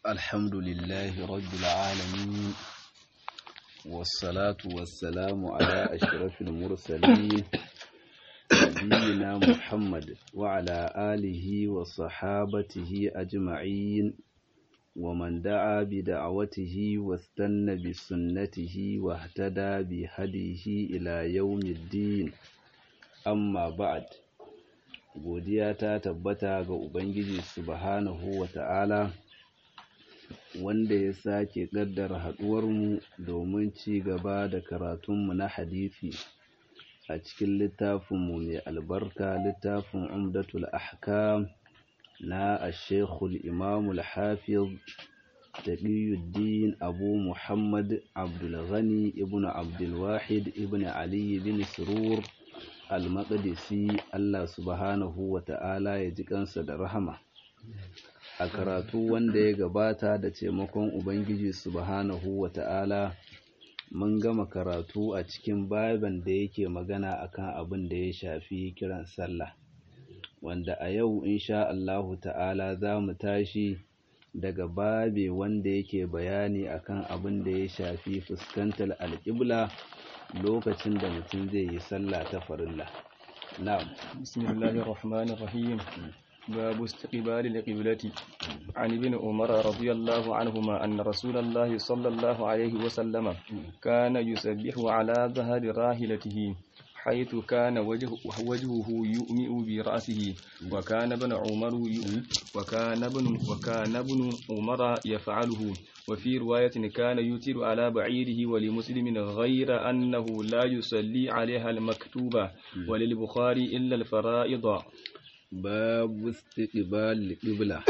الحمد لله رب العالمين والصلاة والسلام على أشرف المرسلين نبينا محمد وعلى آله وصحابته أجمعين ومن دعا بدعوته واستنى بسنته واهتدى بهديه إلى يوم الدين أما بعد godiya ta tabbata ga Ubangiji subhanahu wa ta'ala wanda ya sake ƙaddara haɗuwarmu domin ci gaba da karatunmu na hadisi a cikin littafinmu mai albarka littafin umdatul ahkam na ashekul imamul hafiz taqiyuddin abu muhammad abdulghani ibn abdulwahid ibn ali bin surur al-maqdisi Allah subhanahu wa ta'ala ya ji kansa da rahama a karatu wanda ya gabata da taimakon ubangiji subhanahu wa ta'ala mun gama karatu a cikin baban da yake magana akan abin da ya shafi kiran sallah wanda a yau insha Allahu ta'ala za mu tashi daga babe wanda yake bayani akan abin da ya shafi fuskantar alƙibla lokacin da mutum zai yi sallah ta farilla na'am bismillahir rahmanir rahim باب استقبال القبلة عن ابن عمر رضي الله عنهما أن رسول الله صلى الله عليه وسلم كان يسبح على ظهر راحلته حيث كان وجه وجهه يؤمئ برأسه وكان ابن عمر وكان ابن وكان ابن عمر يفعله وفي رواية كان يتر على بعيره ولمسلم غير أنه لا يصلي عليها المكتوبة وللبخاري إلا الفرائض babu istiqbal qibla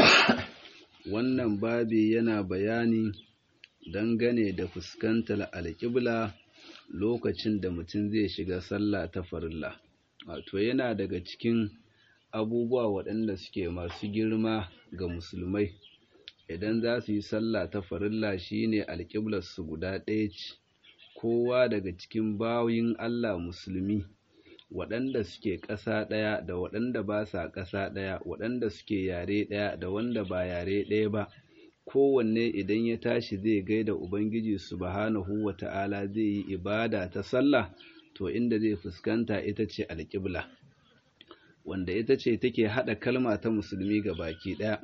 wannan babi yana bayani dangane da fuskantar alƙibla lokacin da mutum zai shiga sallah ta farilla wato yana daga cikin abubuwa waɗanda suke masu girma ga musulmai idan za su yi sallah ta farilla shine alƙiblar su guda ɗaya ce kowa daga cikin bayin Allah musulmi waɗanda suke ƙasa ɗaya da waɗanda ba sa ƙasa ɗaya waɗanda suke yare ɗaya da wanda ba yare ɗaya ba kowanne idan ya tashi zai gaida ubangiji subhanahu wa ta'ala zai yi ibada ta sallah to inda zai fuskanta ita ce alƙibla wanda ita ce take haɗa kalma ta musulmi ga baki ɗaya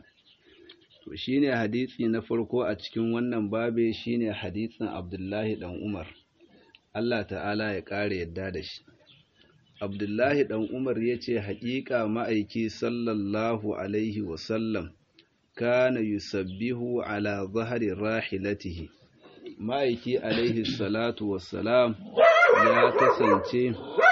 to shine hadisi na farko a cikin wannan babe shine hadisin abdullahi ɗan umar Allah ta'ala ya ƙara yadda da shi Abdullahi ɗan Umar ya ce, Haƙiƙa ma'aiki sallallahu Alaihi wasallam, kana yusabbihu ala zahari rahilatihi. Ma'aiki Alaihi salatu wassalam ya kasance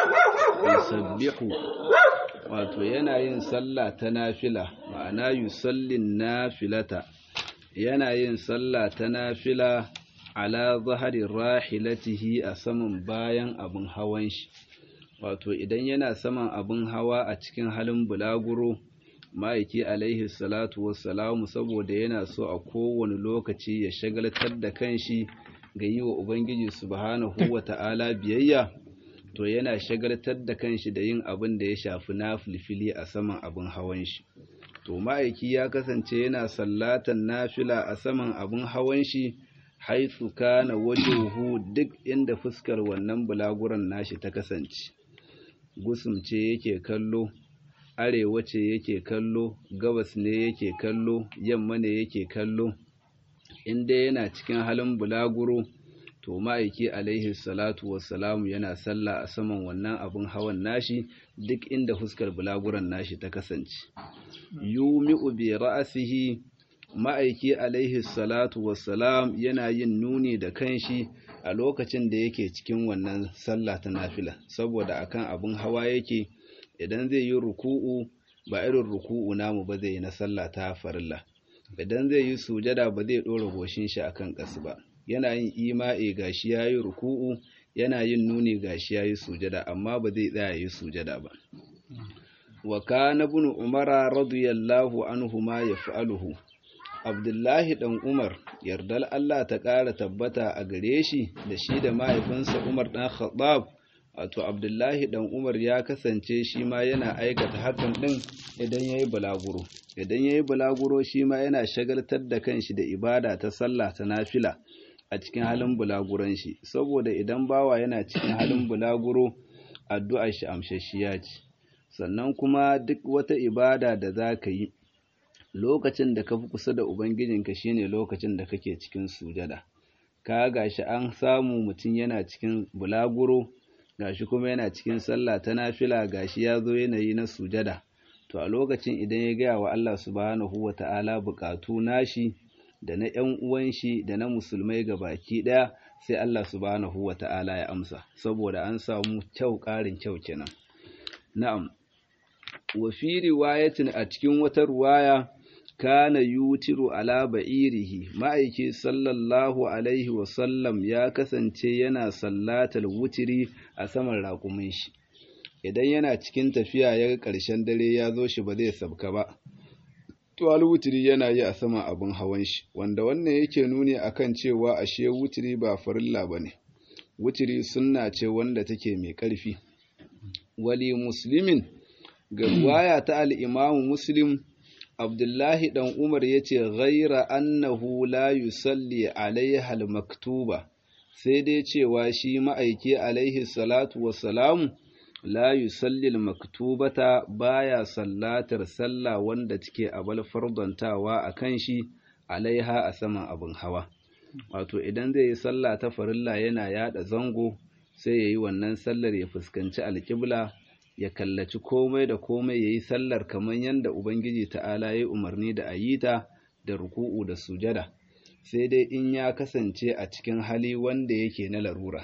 yusabbihu, wato yana yin sallah ta nafila, ma'ana yusallin nafilata, yana yin sallah ta nafila ala zahari rahilatihi a saman bayan abin hawan shi. wato idan yana saman abin hawa a cikin halin bulaguro ma'aiki alaihi salatu wassalamu saboda yana so a kowane lokaci ya shagaltar da kanshi ga yi wa ubangiji subhanahu wa ta'ala biyayya to yana shagaltar da kanshi da yin abin da ya shafi na filfili a saman abin hawan shi to ma'aiki ya kasance yana sallatan nafila a saman abin hawan shi haitsu kana wajuhu duk inda fuskar wannan bulaguran nashi ta kasance gusum ce yake kallo arewa ce yake kallo gabas ne yake kallo yamma ne yake kallo inda yana cikin halin bulaguro to ma'aiki alaihi salatu wassalamu yana sallah a saman wannan abin hawan nashi duk inda fuskar bulaguran nashi ta kasance yumi'u bi ra'asihi ma'aiki alaihi salatu wassalam yana yin nuni da kanshi a lokacin da yake cikin wannan sallah ta nafila saboda akan abin hawa yake idan zai yi ruku'u ba irin ruku'u namu ba zai yi na sallah ta farilla idan zai yi sujada ba zai ɗora goshin shi akan ƙasa ba yana yin ima'i gashi ya yi ruku'u yana yin nuni gashi ya yi sujada amma ba zai tsaya yi sujada ba wa kana ibn umara radiyallahu anhu ma yaf'aluhu Abdullahi ɗan Umar, yardar Allah ta ƙara tabbata a gare shi da shi da mahaifinsa Umar ɗan Khattab, wato abdullahi dan umar ya kasance shi ma yana aikata hakan din idan ya yi bulaguro idan ya yi bulaguro shi ma yana shagaltar da kanshi da ibada ta sallah ta nafila a cikin halin bulaguron shi saboda idan bawa yana cikin halin bulaguro addu'ar shi amshashiya ce sannan kuma duk wata ibada da za ka yi lokacin da ka fi kusa da ubangijinka shine lokacin da kake cikin sujada ka gashi an samu mutum yana cikin bulaguro gashi kuma yana cikin sallah ta nafila gashi ya zo yanayi na sujada to a lokacin idan ya gaya wa Allah subhanahu wa ta'ala bukatu nashi da na ‘yan uwan shi da na musulmai ga baki ɗaya sai Allah subhanahu wa ta'ala ya amsa saboda an samu kyau ƙarin kyau kenan na'am wa fi riwayatin a cikin wata ruwaya kana yutiru ala ba'irihi ma'aiki sallallahu alaihi wasallam ya kasance yana sallatar wutiri a saman raƙumin shi idan yana cikin tafiya ya ga ƙarshen dare ya zo shi ba zai sabka ba to wutiri yana yi a saman abin hawan shi wanda wannan yake nuni akan cewa ashe wutiri ba farilla bane wutiri sunna ce wanda take mai ƙarfi wali muslimin ga ruwaya ta al-imamu muslim Abdullahi ɗan Umar ya ce, Ghaira annahu la yusalli alaiha al-maktuba, sai dai cewa shi ma'aiki alaihi salatu wassalamu la yusalli al-maktubata baya sallatar sallah wanda take abal fardontawa a kan shi alaiha a saman abin hawa. Wato idan zai yi sallah ta farilla yana yada zango sai ya yi wannan sallar ya fuskanci alƙibla ya kallaci komai da komai ya yi sallar kamar yadda Ubangiji ta'ala ya yi umarni da a yi ta da ruku'u da sujada, sai dai in ya kasance a cikin hali wanda yake na larura.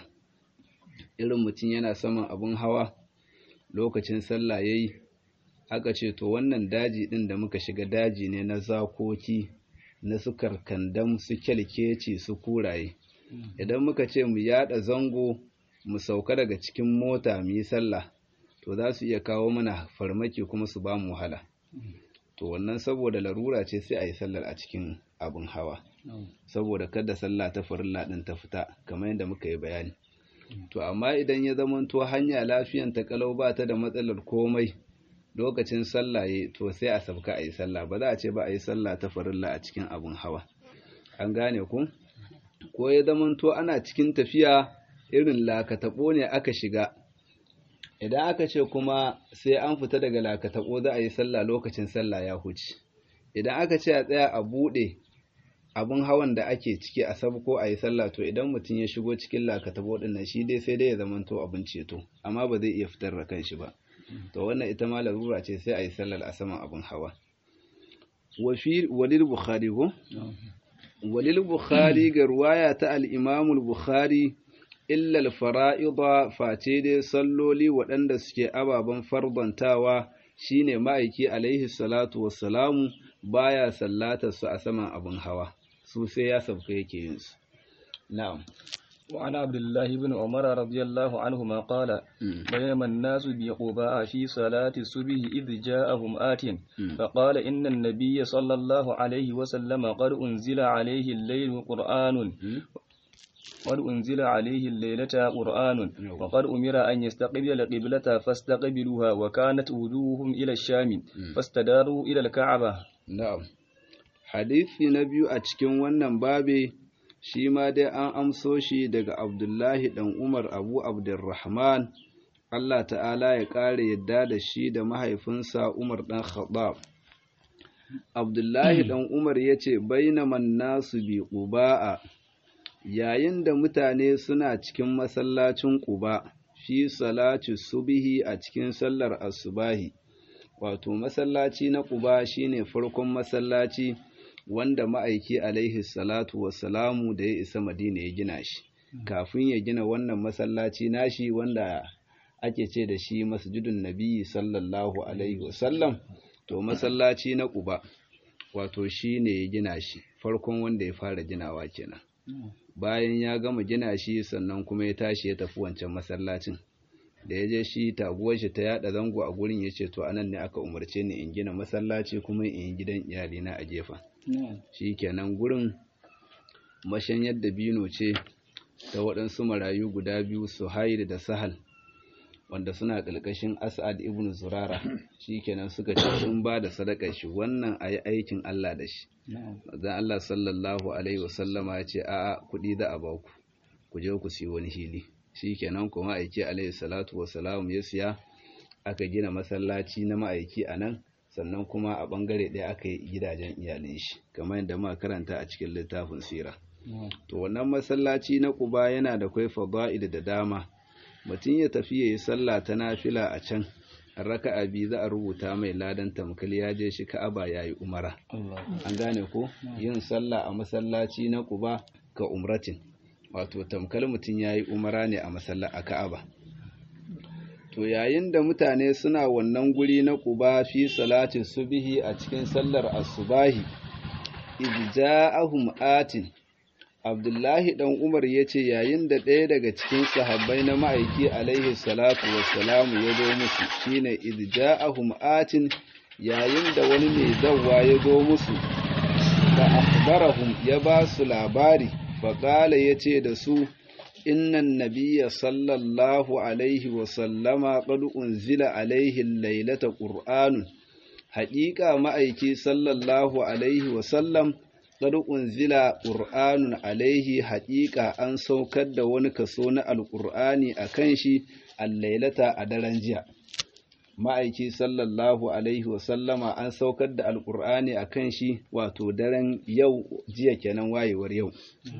Irin mutum yana saman abin hawa lokacin sallah ya yi, aka ce, To, wannan daji ɗin da muka shiga daji ne na zakoki, na su karkandam, su kyalkeci, su kuraye. Idan muka ce mu yaɗa zango, mu sauka daga cikin mota mu yi sallah. to za su iya kawo mana farmaki kuma su ba mu wahala to wannan saboda larura ce sai a yi sallar a cikin abin hawa saboda kada sallah ta farilla din ta fita kamar yadda muka yi bayani to amma idan ya zamanto hanya lafiyan ta kalau ba ta da matsalar komai lokacin sallah ya to sai a sabka a yi sallah ba za a ce ba a yi sallah ta farilla a cikin abin hawa an gane ku ko ya zamanto ana cikin tafiya irin lakataɓo ne aka shiga idan aka ce kuma sai an fita daga lakataɓo za a yi sallah lokacin sallah ya huce idan aka ce a tsaya a buɗe abin hawan da ake ciki a sabko a yi sallah to idan mutum ya shigo cikin lakataɓo ɗin nan shi dai sai dai ya zamanto abin ceto amma ba zai iya fitar da kanshi ba to wannan ita ma larura ce sai a yi sallar a saman abin hawa walil bukhari ko walil bukhari ga ruwaya ta al-imamul bukhari illal fara'ida face dai salloli waɗanda suke ababen farbantawa shine ma'aiki alaihi salatu wassalamu baya sallatar su a saman abin hawa su sai ya sabka yake yin su na'am وعن عبد الله بن عمر رضي الله عنهما قال بينما الناس بقباء في صلاة الصبح إذ جاءهم آت فقال إن النبي صلى الله عليه وسلم قد أنزل عليه الليل قرآن قد أنزل عليه الليلة قرآن وقد أمر أن يستقبل القبلة فاستقبلوها وكانت وجوههم إلى الشام فاستداروا إلى الكعبة نعم حديث نبي أتكين wannan babe shi ma dai an amso shi daga Abdullahi dan Umar Abu Abdurrahman Allah ta'ala ya ƙara yadda da shi da mahaifinsa Umar dan Khattab Abdullahi dan Umar yace bainaman nasu bi quba'a yayin da mutane suna cikin masallacin Quba fi salati subihi a cikin sallar asubahi wato masallaci na Quba shine farkon masallaci wanda ma'aiki alaihi salatu wassalamu da ya isa Madina ya gina shi kafin ya gina wannan masallaci nashi wanda ake ce da shi masjidun nabi sallallahu alaihi wasallam to masallaci na Quba wato shine ya gina shi farkon wanda ya fara ginawa kenan bayan ya gama gina shi sannan kuma ya tashi ya tafi wancan masallacin da ya je shi taguwar shi ta yada zango a gurin ya ce to anan ne aka umarce ni in gina masallaci kuma in yi gidan iyalina a gefen shi kenan gurin mashanyar da bino ce ta waɗansu marayu guda biyu su da sahal wanda suna ƙarƙashin as'ad ibn zurara shikenan suka ce sun ba da sadakar shi wannan ayi aikin Allah da shi manzon Allah sallallahu alaihi wasallama ya ce a'a kuɗi za a baku ku je ku siyo wani hili shikenan kuma aiki alaihi salatu wassalam ya siya aka gina masallaci na ma'aiki a nan sannan kuma a bangare ɗaya aka yi gidajen iyalin shi kamar yadda muka karanta a cikin littafin sira to wannan masallaci na Quba yana da kai fada'il da dama mutum ya tafi yayi sallah ta nafila a can raka'a biyu za a rubuta mai ladan tamkal ya je shi Ka'aba yayi umara an gane ko yin sallah a masallaci na Quba ka umratin wato tamkal mutum yayi umara ne a masalla a Ka'aba to yayin da mutane suna wannan guri na Quba fi salatin subhi a cikin sallar asubahi idja'ahum atin Abdullahi ɗan Umar ya ce yayin da ɗaya daga cikin sahabbai na ma'aiki alaihi salatu wassalamu ya zo musu shine idja'ahum atin yayin da wani mai zawwa ya zo musu fa akhbarahum ya ba su labari fa qala yace da su innan nabiyya sallallahu alaihi wasallama qad unzila alaihi laylata qur'anun haƙiƙa ma'aiki sallallahu alaihi wasallam qad unzila qur'anun alaihi haqiqa an saukar da wani kaso na alqur'ani akan shi al-lailata a daren jiya ma'aiki sallallahu alaihi wa sallama an saukar da alqur'ani akan shi wato daren yau jiya kenan wayewar yau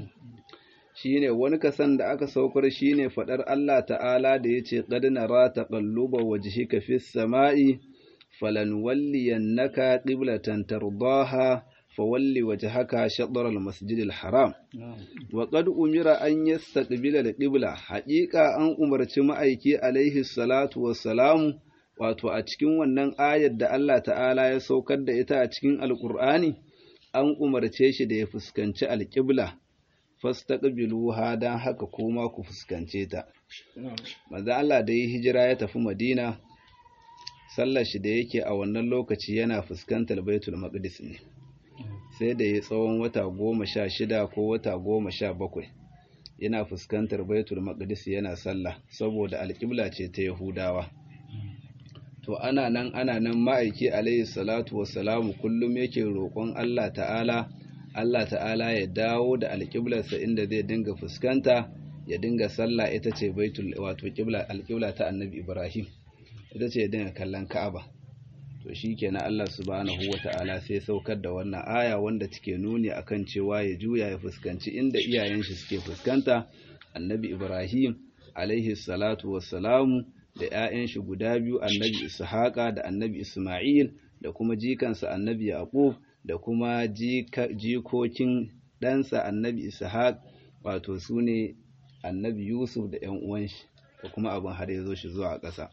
shine wani kasan da aka saukar shine fadar Allah ta'ala da yace qad nara taqalluba wajhika fis sama'i falanwalliyannaka qiblatan tardaha فولي وجهك شطر المسجد الحرام وقد أمر أن يستقبل القبلة حقيقة أن أمرت ma'aiki عليه الصلاة والسلام wato a cikin wannan ayar da Allah ta'ala ya saukar da ita a cikin alkur'ani an umarce shi da ya fuskanci alƙibla fastaqbiluha dan haka kuma ku fuskance ta manzo Allah da yi hijira ya tafi Madina sallar shi da yake a wannan lokaci yana fuskantar Baitul Maqdis ne sai da ya tsawon wata goma sha shida ko wata goma sha bakwai yana fuskantar baitul maqdis yana sallah saboda alƙibla ce ta yahudawa to ana nan ana nan ma'aiki alaihi salatu wassalamu kullum yake roƙon Allah ta'ala Allah ta'ala ya dawo da alƙiblarsa inda zai dinga fuskanta ya dinga sallah ita ce baitul wato ƙibla alƙibla ta annabi Ibrahim ita ce ya dinga kallon Ka'aba to shi kenan Allah subhanahu wa ta'ala sai saukar da wannan aya wanda take nuni akan cewa ya juya ya fuskanci inda iyayen shi suke fuskanta annabi Ibrahim alaihi salatu wassalamu da ‘ya'yan shi guda biyu annabi Ishaqa da annabi Ismail da kuma jikansa annabi Yaqub da kuma jikokin ɗansa annabi Ishaq wato su ne annabi Yusuf da ‘yan uwan shi da kuma abin har ya zo shi zuwa ƙasa.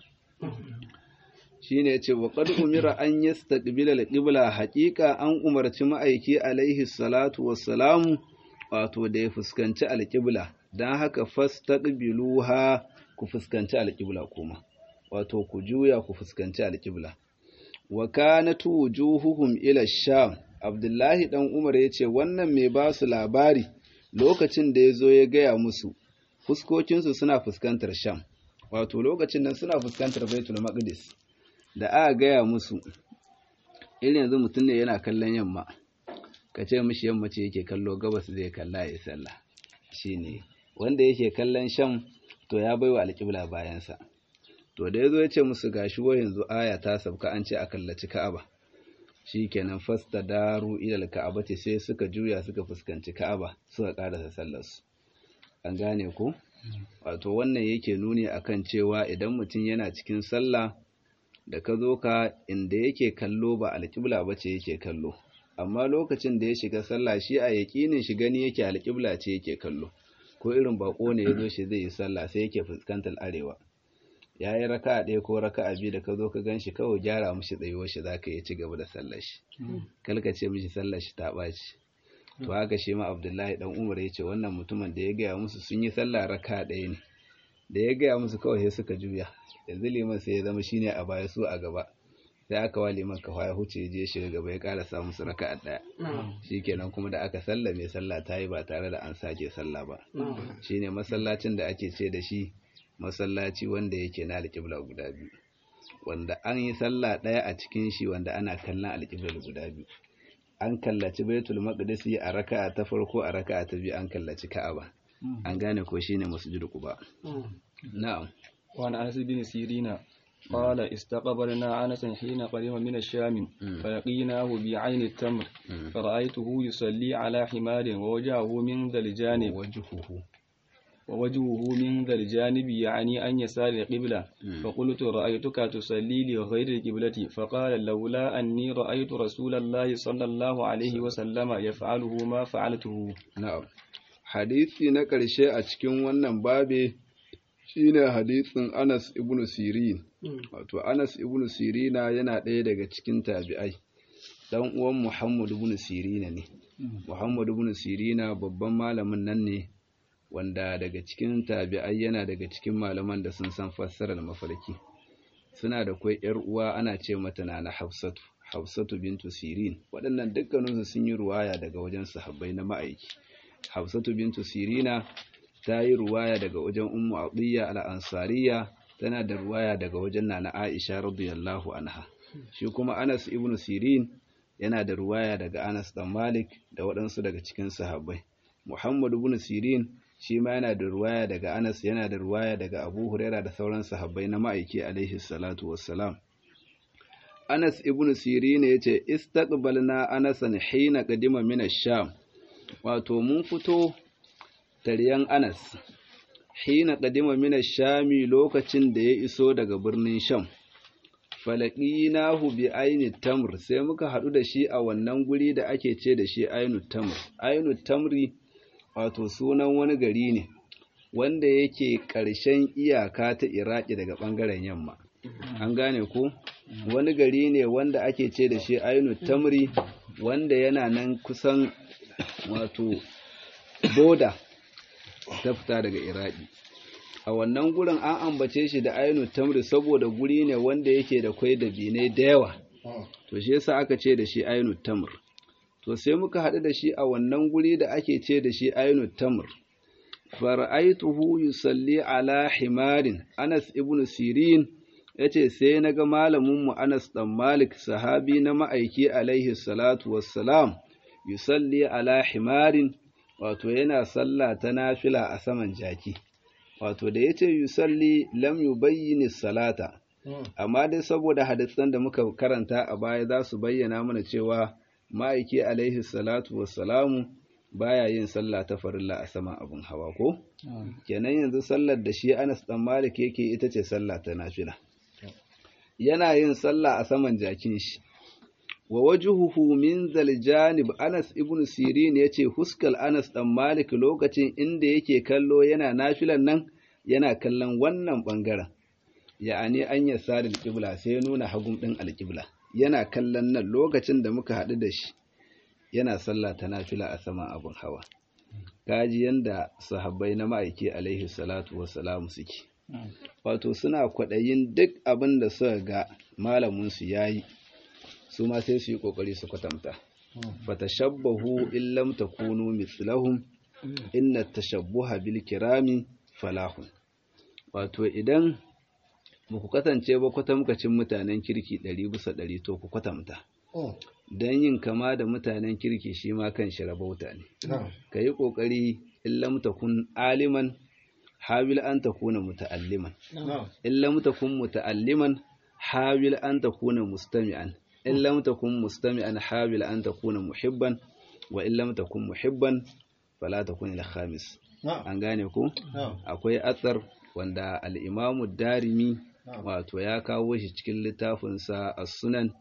shine yace wa qad umira an yastaqbila al-qibla haqiqa an umarci ma'aiki alaihi salatu wassalamu wato da ya fuskanci al-qibla dan haka fastaqbiluha ku fuskanci al-qibla kuma wato ku juya ku fuskanci al-qibla wa kanat wujuhuhum ila sham abdullahi dan umar yace wannan mai ba su labari lokacin da yazo ya gaya musu fuskokinsu suna fuskantar sham wato lokacin nan suna fuskantar baitul maqdis da aka gaya musu irin yanzu mutum ne yana kallon yamma ka ce mishi yamma ce yake kallo gabas zai kalla ya sallah shine wanda yake kallon sham to ya baiwa alƙibla bayansa to da yazo ya ce musu gashi wa yanzu aya ta sabka an ce a kallaci ka'aba shikenan fasta daru ilal ka'abati sai suka juya suka fuskanci ka'aba suka karasa sallar su an gane ko wato wannan yake nuni akan cewa idan mutum yana cikin sallah da ka zo ka inda yake kallo ba alƙibla ba ce yake kallo amma lokacin da ya shiga sallah shi a yaƙinin shi gani yake alƙibla ce yake kallo ko irin bako ne ya zo shi zai yi sallah sai yake fuskantar arewa ya yi raka a ɗaya ko raka a biyu da ka zo ka gan shi kawai gyara mishi tsayuwar shi za ka yi ci gaba da sallar shi kalka ce mishi sallar shi ta ɓaci to haka shi ma abdullahi dan umar ya ce wannan mutumin da ya gaya musu sun yi sallah raka ɗaya ne da ya gaya musu kawai sai suka juya yanzu liman sai ya zama shine a baya su a gaba sai aka wa liman kafa ya huce je shiga gaba ya ƙara samu su raka a ɗaya shikenan kuma da aka sallame sallah ta yi ba tare da an sake sallah ba shine masallacin da ake ce da shi masallaci wanda yake na alƙibla guda biyu wanda an yi sallah ɗaya a cikin shi wanda ana kallon alƙiblar guda biyu an kallaci baitul maqdisi a raka'a ta farko a raka'a ta biyu an kallaci ka'aba an gane ko shine masjid quba na'am وعن أنس بن سيرين قال استقبلنا أنسا حين قدم من الشام فلقيناه بعين التمر فرأيته يصلي على حمار ووجهه من ذا الجانب وجهه ووجهه من ذا الجانب يعني أن يسار القبلة فقلت رأيتك تصلي لغير القبلة فقال لولا أني رأيت رسول الله صلى الله عليه وسلم يفعله ما فعلته na'am hadisi na ƙarshe a cikin wannan babe shine hadisin Anas ibn Sirin wato Anas ibn Sirina yana ɗaya daga cikin tabi'ai dan uwan Muhammad ibn Sirina ne Muhammad ibn Sirina babban malamin nan ne wanda daga cikin tabi'ai yana daga cikin malaman da sun san fassarar mafarki suna da kwai yar uwa ana ce mata na Hafsatu Hafsatu bintu Sirin waɗannan dukkaninsu sun yi ruwaya daga wajen sahabbai na ma'aiki Hafsatu bintu Sirina ta yi ruwaya daga wajen Ummu Atiyya al-Ansariya tana da ruwaya daga wajen Nana Aisha radiyallahu anha shi kuma Anas ibn Sirin yana da ruwaya daga Anas dan Malik da waɗansu daga cikin sahabbai Muhammad ibn Sirin shi ma yana da ruwaya daga Anas yana da ruwaya daga Abu Huraira da sauran sahabbai na ma'aiki alaihi salatu wassalam Anas ibn Sirin yace istaqbalna Anasan hina qadima min ash-Sham wato mun fito taryan Anas hina qadima min ash-Shami lokacin da ya iso daga birnin Sham falaqinahu bi aini tamr sai muka hadu da shi a wannan guri da ake ce da shi ainu tamr ainu tamri wato sunan wani gari ne wanda yake ƙarshen iyaka ta Iraki daga ɓangaren yamma an gane ko wani gari ne wanda ake ce da shi ainu tamri wanda yana nan kusan wato boda ta fita daga Iraki a wannan gurin an ambace shi da ainu tamri saboda guri ne wanda yake da kwai da bine da yawa to shi yasa aka ce da shi ainu tamr to sai muka haɗu da shi a wannan guri da ake ce da shi ainu tamr fara'aituhu yusalli ala himarin Anas ibn Sirin yace sai naga malamin mu Anas dan Malik sahabi na ma'aiki alaihi salatu wassalam yusalli ala himarin wato yana sallah ta nafila a saman jaki wato da yace yusalli lam yubayyin salata amma dai saboda hadisan da muka karanta a baya za su bayyana mana cewa ma'aiki alaihi salatu wassalamu baya yin sallah ta farilla a saman abin hawa ko kenan yanzu sallar da shi Anas dan Malik yake ita ce sallah ta nafila yana yin sallah a saman jakin shi wa wajhuhu min zal janib Anas ibn Sirin yace huskal Anas dan Malik lokacin inda yake kallo yana nafilan nan yana kallon wannan bangaren ya'ani an yasa da alqibla sai ya nuna hagun din alqibla yana kallon nan lokacin da muka haɗu da shi yana sallah ta nafila a saman abin hawa kaji yanda sahabbai na ma'aiki alaihi salatu wassalamu suke wato suna kwaɗayin duk abin da suka ga malaminsu ya yi su ma sai su yi ƙoƙari su kwatanta fatashabbahu in lam takunu mithlahum inna tashabbuha bil kirami falahun wato idan ba ku kasance ba kwatamkacin mutanen kirki ɗari bisa ɗari to ku kwatanta don yin kama da mutanen kirki shi ma kan shi rabauta ne ka yi ƙoƙari in lam takun aliman hawil an takuna muta'alliman in lam takun muta'alliman hawil an takuna mustami'an in lam takun mustami'an hawil an takuna muhibban wa in lam takun muhibban fala takun ila khamis an gane ku akwai athar wanda al-imamu darimi wato ya kawo shi cikin littafinsa as-sunan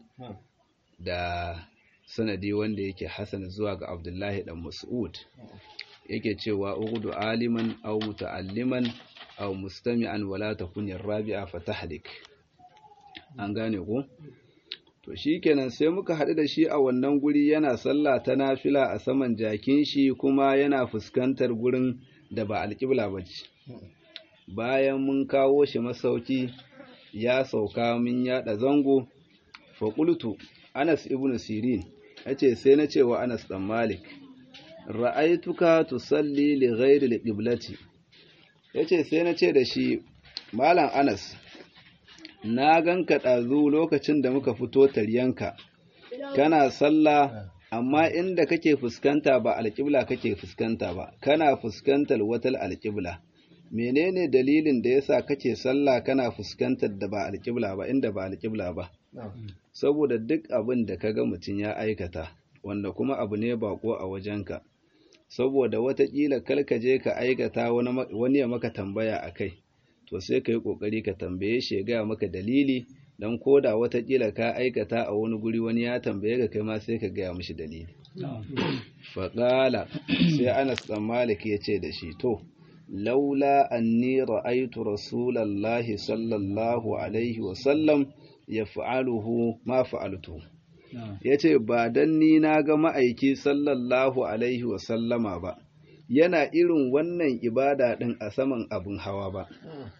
da sanadi wanda yake hasan zuwa ga abdullahi dan mas'ud yake cewa ugudu aliman aw muta'alliman aw mustami'an wala takun rabi'a fatahlik an gane ko to shikenan sai muka haɗu da shi a wannan guri yana sallah ta nafila a saman jakin shi kuma yana fuskantar gurin da ba alƙibla ba ce bayan mun kawo shi masauki ya sauka min yaɗa zango faƙultu anas ibn sirin ya ce sai na cewa anas ɗan malik ra'aituka tusalli li ghairi liqiblati yace sai na ce da shi malam anas na ganka ɗazu lokacin da muka fito taryanka kana sallah amma inda kake fuskanta ba alƙibla kake fuskanta ba kana fuskantar wata alƙibla menene dalilin da yasa kake sallah kana fuskantar da ba alƙibla ba inda ba alƙibla ba saboda duk abin da kaga mutum ya aikata wanda kuma abu ne bako a wajenka saboda watakila kalka je ka aikata wani ya maka tambaya a kai to sai ka yi ƙoƙari ka tambaye shi ya gaya maka dalili don koda watakila ka aikata a wani guri wani ya tambaye ka kai ma sai ka gaya mishi dalili faƙala sai anas ɗan malik ya ce da shi to laula anni ra'aitu rasulallahi sallallahu alaihi wasallam ya fa'aluhu ma fa'altu ya ce ba don ni na ga ma'aiki sallallahu alaihi wasallama ba yana irin wannan ibada ɗin a saman abin hawa ba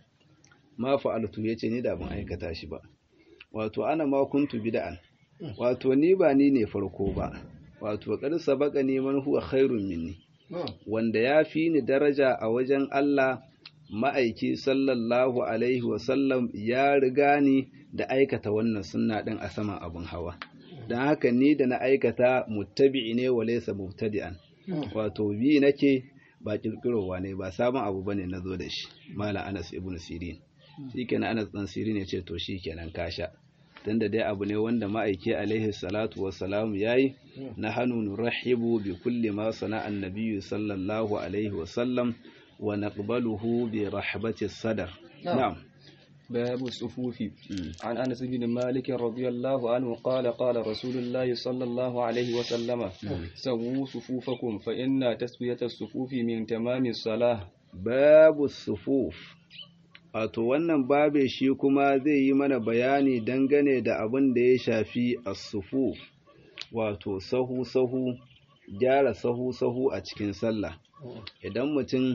ma fa'altu ya ce ni da ban aikata shi ba wato ana ma kuntu bida'an wato ni ba ni ne farko ba wato ƙarsa baka neman huwa khairun minni wanda ya fi ni daraja a wajen Allah ma'aiki sallallahu alaihi wasallam ya riga ni da aikata wannan sunna ɗin a saman abin hawa don haka ni da na aikata muttabi'i ne wa laysa mubtadi'an wato bi nake ba kirkirowa ne ba sabon abu bane na zo da shi malam Anas ibn Sirin shikenan Anas dan Sirin ya ce to shikenan kasha tunda dai abu ne wanda ma'aiki alaihi salatu wassalam yayi na hannu nurahibu bi kulli ma sana'a annabiyyu sallallahu alaihi wasallam wa naqbaluhu bi rahbati sadar na'am باب الصفوف عن انس بن مالك رضي الله عنه قال قال رسول الله صلى الله عليه وسلم سووا صفوفكم فان تسويه الصفوف من تمام الصلاه باب الصفوف wato wannan babe shi kuma zai yi mana bayani dangane da abin da ya shafi as-sufuf wato sahu sahu gyara sahu sahu a cikin sallah idan mutum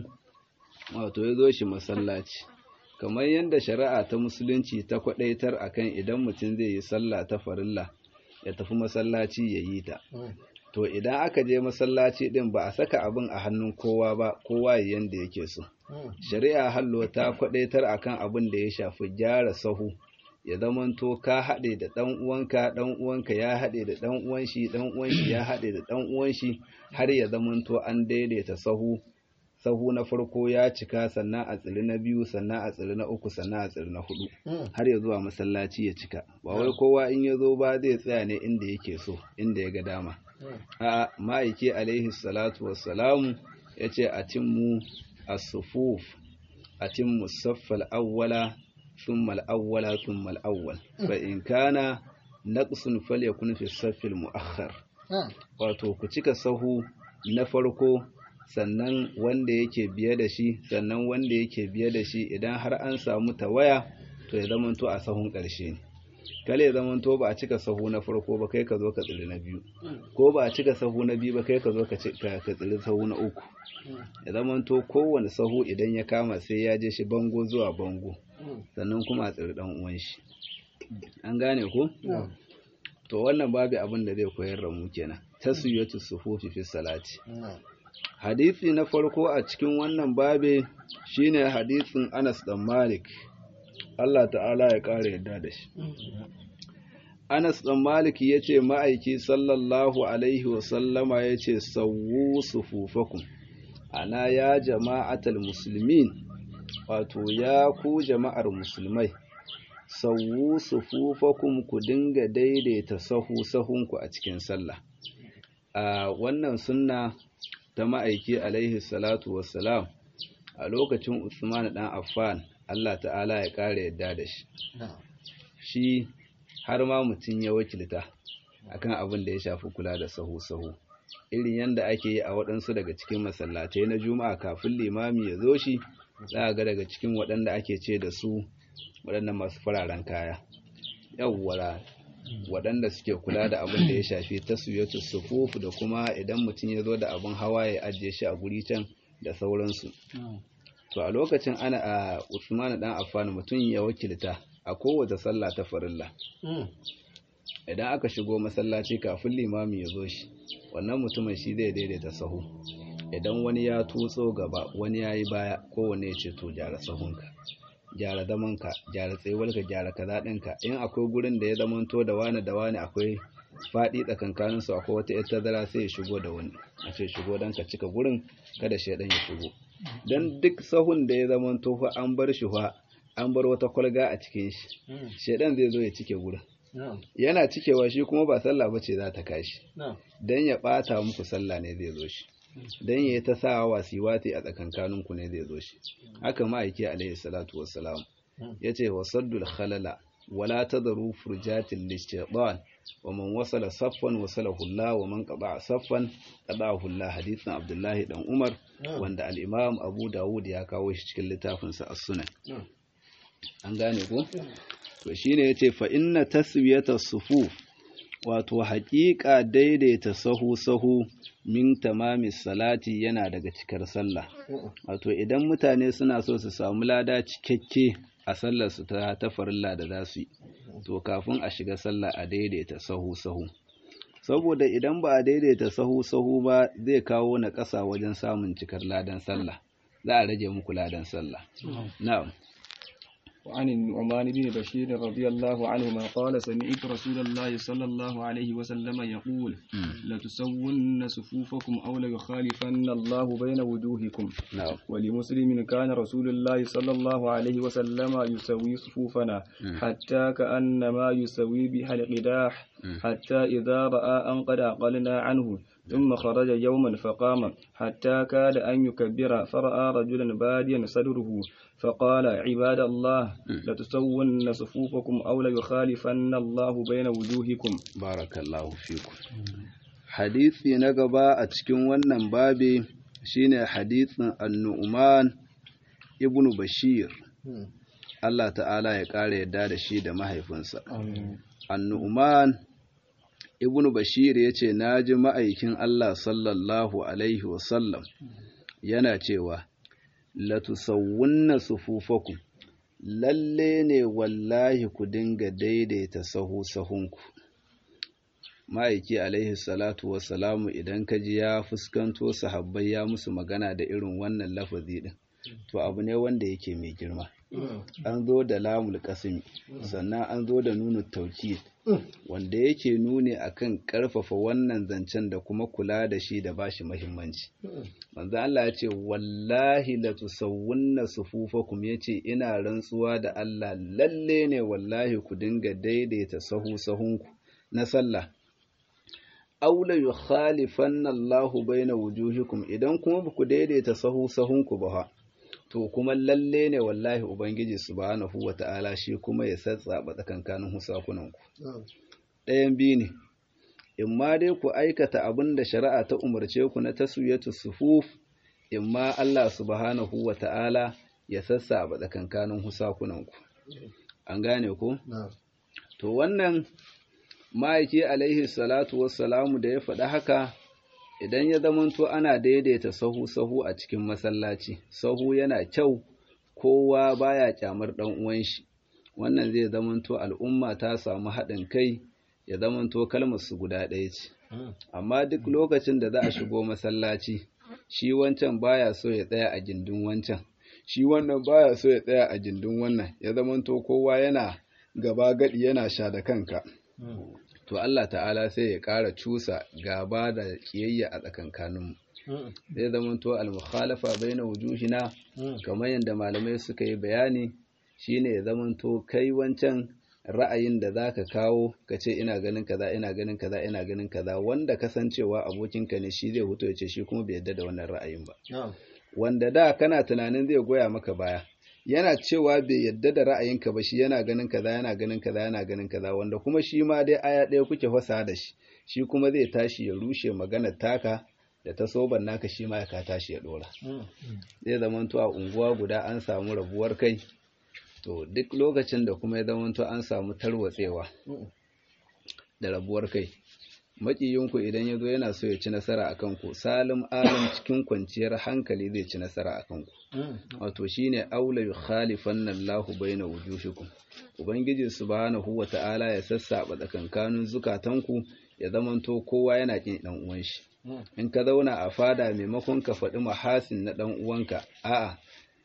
wato ya zo shi masallaci kamar yadda shari'a ta musulunci ta kwadaitar akan idan mutum zai yi sallah ta farilla ya tafi masallaci ya yi ta to idan aka je masallaci din ba a saka abin a hannun kowa ba kowa ya yanda yake so shari'a hallo ta kwadaitar akan abin da ya shafi gyara sahu ya zamanto ka haɗe da ɗan uwanka ɗan uwanka ya haɗe da ɗan uwan shi ɗan uwan shi ya haɗe da ɗan uwan shi har ya zamanto an daidaita sahu sahu na farko ya cika sannan a tsiri na biyu sannan a tsiri na uku sannan a tsiri na hudu har ya zuwa masallaci ya cika ba wai kowa in ya zo ba zai tsaya ne inda yake so inda ya ga dama a ma'aiki alaihi salatu wassalamu ya ce a timmu as-sufuf a timmu saffal awwala thumma al-awwala thumma al-awwal fa in kana naqsun falyakun fi saffil mu'akhkhar wato ku cika sahu na farko sannan wanda yake biye da shi sannan wanda yake biye da shi idan har an samu tawaya to ya zamanto a sahun ƙarshe ne kale ya zamanto ba a cika sahu na farko ba kai ka zo ka tsiri na biyu ko ba a cika sahu na biyu ba kai ka zo ka tsiri sahu na uku ya zamanto kowane sahu idan ya kama sai ya je shi bango zuwa bango sannan kuma a tsiri dan uwan shi an gane ko to wannan babu abin da zai koyar da mu kenan taswiyatu sufufi fi salati hadisi na farko a cikin wannan babe shine hadisin Anas dan Malik Allah ta'ala ya ƙara yadda da shi Anas dan Malik yace ma'aiki sallallahu alaihi wa sallama yace sawwu sufufakum ana ya jama'atal muslimin wato ya ku jama'ar musulmai sawwu sufufakum ku dinga daidaita sahu sahunku a cikin sallah a wannan sunna ta ma'aiki alaihi salatu wassalam a lokacin Usman dan Affan Allah ta'ala ya ƙara yadda da shi shi har ma mutum ya wakilta akan abin da ya shafi kula da sahu-sahu irin yadda ake yi a waɗansu daga cikin masallatai na juma'a kafin limami ya zo shi za a ga daga cikin waɗanda ake ce da su waɗannan masu fararen kaya yawwara waɗanda suke kula da abin da ya shafi taswiyatu sufuf da kuma idan mutum ya zo da abin hawa ya ajiye shi a guri can da sauransu to a lokacin ana a Usman dan Affan mutum ya wakilta a kowace sallah ta farilla idan aka shigo masallaci kafin limami ya zo shi wannan mutumin shi zai daidaita sahu idan wani ya tutso gaba wani ya yi baya kowane ya ce to gyara sahunka gyara zamanka gyara tsayuwarka gyara kaza ɗinka in akwai gurin da ya zamanto da wani da wani akwai faɗi tsakankanin su akwai wata yar tazara sai ya shigo da wani a ce shigo don ka cika gurin kada shaidan ya shigo don duk sahun da ya zamanto fa an bar shi fa an bar wata kwalga a cikin shi shaidan zai zo ya cike gurin yana cikewa shi kuma ba sallah bace za ta kashi dan ya bata muku sallah ne zai zo shi dan ya ta sa wasiwati a tsakankanin ku ne zai zo shi haka ma'aiki alaihi salatu wassalam yace wasaddul khalala wala tadru furjatil lishaytan wa man wasala saffan wasalahu Allah wa man qada saffan qadahu Allah hadithin Abdullahi dan Umar wanda al-Imam Abu Dawud ya kawo shi cikin littafinsa As-Sunan an gane ko to shine yace fa inna taswiyata sufuf wato haƙiƙa daidaita sahu sahu min tamami salati yana daga cikar sallah wato idan mutane suna so su samu lada cikakke a sallar su ta tafarilla da za su yi to kafin a shiga sallah a daidaita sahu sahu saboda idan ba a daidaita sahu sahu ba zai kawo na ƙasa wajen samun cikar ladan sallah za a rage muku ladan sallah na'am وعن النعمان بن بشير رضي الله عنهما قال سمعت رسول الله صلى الله عليه وسلم يقول لتسون صفوفكم أو ليخالفن الله بين وجوهكم na'am ولمسلم كان رسول الله صلى الله عليه وسلم يسوي صفوفنا حتى كأنما يسوي بها القداح حتى إذا رأى أن قد أقلنا عنه ثم خرج يوما فقام حتى كاد أن يكبر فرأى رجلا باديا صدره فقال عباد الله لتسون صفوفكم أو ليخالفن الله بين وجوهكم barakallahu fikum hadisi na gaba a cikin wannan babi shine hadisin annu'man ibnu bashir Allah ta'ala ya ƙara yadda da shi da mahaifinsa annu'man ibnu bashir ya ce na ji ma'aikin Allah sallallahu alaihi wasallam yana cewa latusawunna sufufakum lalle ne wallahi ku dinga daidaita sahu sahunku ma'aiki alaihi salatu wassalamu idan ka ji ya fuskanto sahabbai ya musu magana da irin wannan lafazi din to abu ne wanda yake mai girma an zo da lamul kasimi sannan an zo da nunu tauki wanda yake nuni akan karfafa wannan zancen da kuma kula da shi da bashi muhimmanci manzo Allah ya ce wallahi la tusawwunna sufufakum yace ina rantsuwa da Allah lalle ne wallahi ku dinga daidaita sahu sahunku na sallah aula yukhalifanna Allahu baina wujuhikum idan kuma ba ku daidaita sahu sahunku ba to kuma lalle ne wallahi ubangiji subhanahu wata'ala shi kuma ya satsaba tsakankanin husakunanku ɗayan biyu ne in ma dai ku aikata abin da shari'a ta umarce ku na taswiyatu sufuf in ma Allah subhanahu wata'ala ya sassaba tsakankanin husakunanku an gane ku to wannan ma'aiki alaihi salatu wassalamu da ya faɗi haka idan ya zamanto ana daidaita sahu-sahu a cikin masallaci sahu yana kyau kowa baya kyamar ɗan uwan shi wannan zai zamanto al'umma ta samu haɗin kai ya zamanto kalmar su guda ɗaya ce amma duk lokacin da za a shigo masallaci shi wancan baya so ya tsaya a gindin wancan shi wannan baya so ya tsaya a gindin wannan ya zamanto kowa yana gaba gadi yana sha da kanka to Allah ta'ala sai ya ƙara cusa gaba da ƙiyayya a tsakankaninmu zai zamanto al-mukhalafa baina wujuhina kamar yadda malamai suka yi bayani shine ya zamanto kai wancan ra'ayin da zaka kawo ka ce ina ganin kaza ina ganin kaza ina ganin kaza wanda kasancewa abokinka ne shi zai huto ya ce shi kuma bai yarda da wannan ra'ayin ba wanda da kana tunanin zai goya maka baya yana cewa bai yadda da ra'ayinka ba shi yana ganin kaza yana ganin kaza yana ganin kaza wanda kuma shi ma dai aya ɗaya kuke fasa da shi shi kuma zai tashi ya rushe maganar taka da ta soban naka shi ma ya ka tashi ya ɗora zai zamanto a unguwa guda an samu rabuwar kai to duk lokacin da kuma ya zamanto an samu tarwatsewa da rabuwar kai maƙiyinku idan ya zo yana so ya ci nasara a kanku salim alim cikin kwanciyar hankali zai ci nasara a kanku wato shine aula yukhalifanna Allahu baina wujuhikum ubangiji subhanahu wata'ala ya sassaba tsakankanin zukatanku ya zamanto kowa yana kin dan uwan shi in ka zauna a fada maimakon ka faɗi mahasin na dan uwanka a'a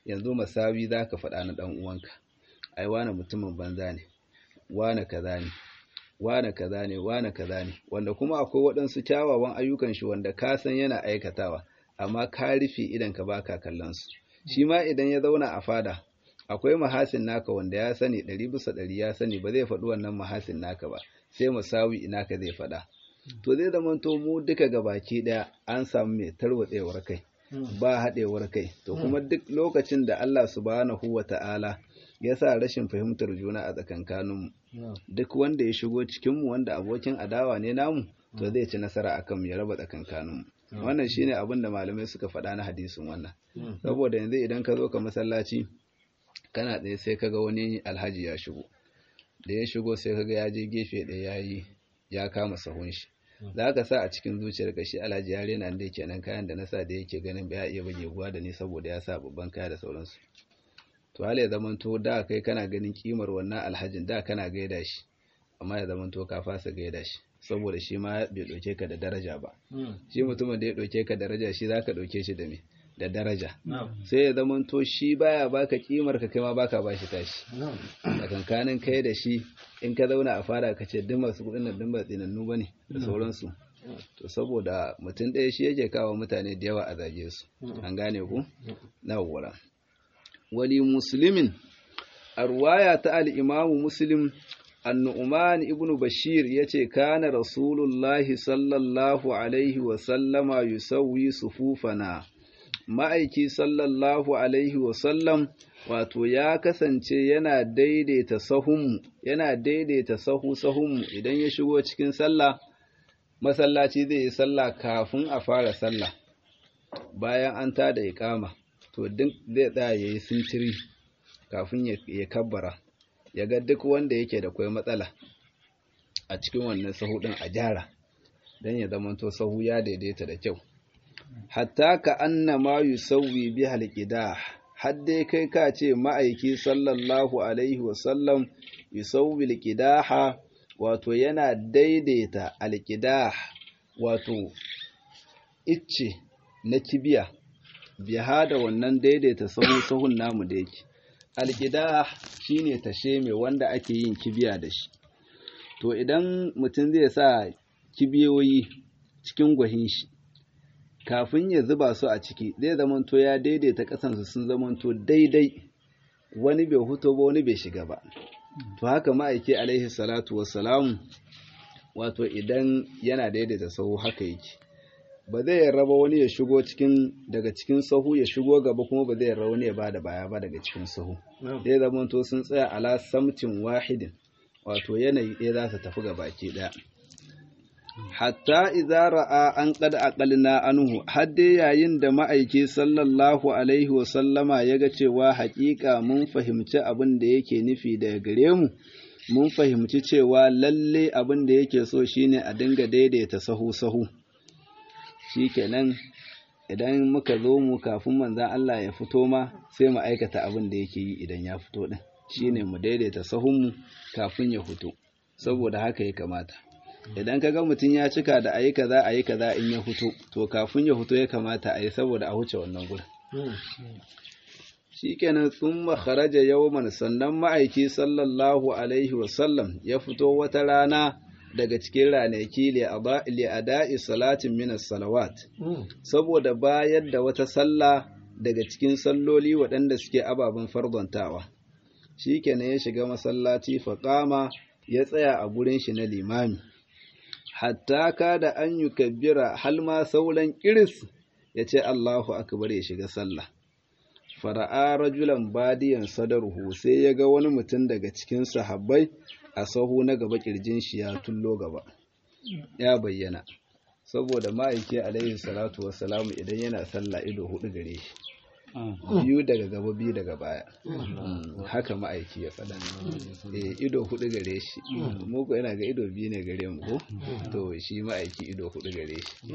yanzu masawi za ka faɗa na ɗan uwanka ai wane mutumin banza ne wane kaza ne wane kaza ne wane kaza ne wanda kuma akwai waɗansu kyawawan ayyukan shi wanda ka san yana aikatawa amma ka rufe idan ka baka kallon su shi ma idan ya zauna a fada akwai mahasin naka wanda ya sani ɗari bisa ɗari ya sani ba zai faɗi wannan mahasin naka ba sai musawi ina ka zai faɗa to zai zama to mu duka gabaki ɗaya an samu mai tarwatsewar kai ba haɗewar kai to kuma duk lokacin da Allah subhanahu wa ta'ala ya sa rashin fahimtar juna a tsakankaninmu duk wanda ya shigo cikinmu wanda abokin adawa ne namu to zai ci nasara akan mu ya raba tsakankaninmu wannan shine abin da malamai suka faɗa na hadisin wannan saboda yanzu idan ka zo ka masallaci kana tsaye sai kaga wani alhaji ya shigo da ya shigo sai kaga ya je gefe ɗaya ya yi ya kama sahun shi za ka sa a cikin zuciyar ka shi alhaji ya rena da yake nan kayan da na sa da yake ganin ba ya iya bage guwa da ni saboda ya sa babban kaya da sauransu to hali ya zamanto da kai kana ganin kimar wannan alhajin da kana gaida shi amma ya zamanto ka fasa gaida shi saboda shi ma bai ɗauke ka da daraja ba shi mutumin da ya ɗauke ka daraja shi za ka ɗauke shi da me da daraja sai ya zamanto shi baya baka kimar ka kai ma baka bashi tashi a kankanin kai da shi in ka zauna a fara ka ce duk masu kuɗin nan duk ba tsinannu bane da sauransu to saboda mutum ɗaya shi yake kawo mutane da yawa a zage su an gane ku na wura wali muslimin a ruwaya ta al-imamu muslim annu'man ibnu bashir yace kana rasulullahi sallallahu alaihi wa sallama yusawwi sufufana ma'aiki sallallahu alaihi wa sallam wato ya kasance yana daidaita sahunmu yana daidaita sahu sahunmu idan ya shigo cikin sallah masallaci zai yi sallah kafin a fara sallah bayan an tada iqama to duk zai tsaya yayi sintiri kafin ya kabbara ya ga duk wanda yake da kwai matsala a cikin wannan sahu din a gyara dan ya zamanto sahu ya daidaita da kyau hatta ka annama yusawwi bi halqidah hadde kai ka ce ma'aiki sallallahu alaihi wasallam yusawwi alqidaha wato yana daidaita alqidah wato icce na kibiya biha da wannan daidaita sahu sahun namu da yake alqidah shine tashe mai wanda ake yin kibiya da shi to idan mutum zai sa kibiyoyi cikin gwahin shi kafin ya zuba su a ciki zai zamanto ya daidaita ƙasansu sun zamanto daidai wani bai huto ba wani bai shiga ba to haka ma'aiki alaihi salatu wassalamu wato idan yana daidaita sahu haka yake ba zai raba wani ya shigo cikin daga cikin sahu ya shigo gaba kuma ba zai wani ya bada baya ba daga cikin sahu zai zamanto sun tsaya ala samtin wahidin wato yanayi ɗaya za su tafi ga baki ɗaya hatta idza ra'a an qad aqalna anhu hadde yayin da ma'aiki sallallahu alaihi wa sallama yaga cewa haƙiƙa mun fahimci abin da yake nufi daga gare mu mun fahimci cewa lalle abin da yake so shine a dinga daidaita sahu sahu shikenan idan muka zo mu kafin manzon Allah ya fito ma sai mu aikata abin da yake yi idan ya fito din shine mu daidaita sahun mu kafin ya fito saboda haka ya kamata idan ka ga mutum ya cika da ayi kaza ayi kaza in ya fito to kafin ya fito ya kamata a yi saboda a huce wannan gurin shikenan thumma kharaja yawman sannan ma'aiki sallallahu alaihi wasallam ya fito wata rana daga cikin ranaki li ada'i salatin min salawat saboda bayar da wata sallah daga cikin salloli waɗanda suke ababen fardontawa shikenan ya shiga masallaci faqama ya tsaya a gurin shi na limami hatta kada an yi kabbira hal ma sauran iris ya ce Allahu akbar ya shiga sallah fara'a rajulan badiyan sadarhu sai ya ga wani mutum daga cikin sahabbai a sahu na gaba kirjin shi ya tullo gaba ya bayyana saboda ma'aiki alaihi salatu wassalamu idan yana sallah ido hudu gare shi biyu daga gaba biyu daga baya haka ma'aiki ya faɗa eh ido hudu gare shi mu ko yana ga ido biyu ne gare mu ko to shi ma'aiki ido hudu gare shi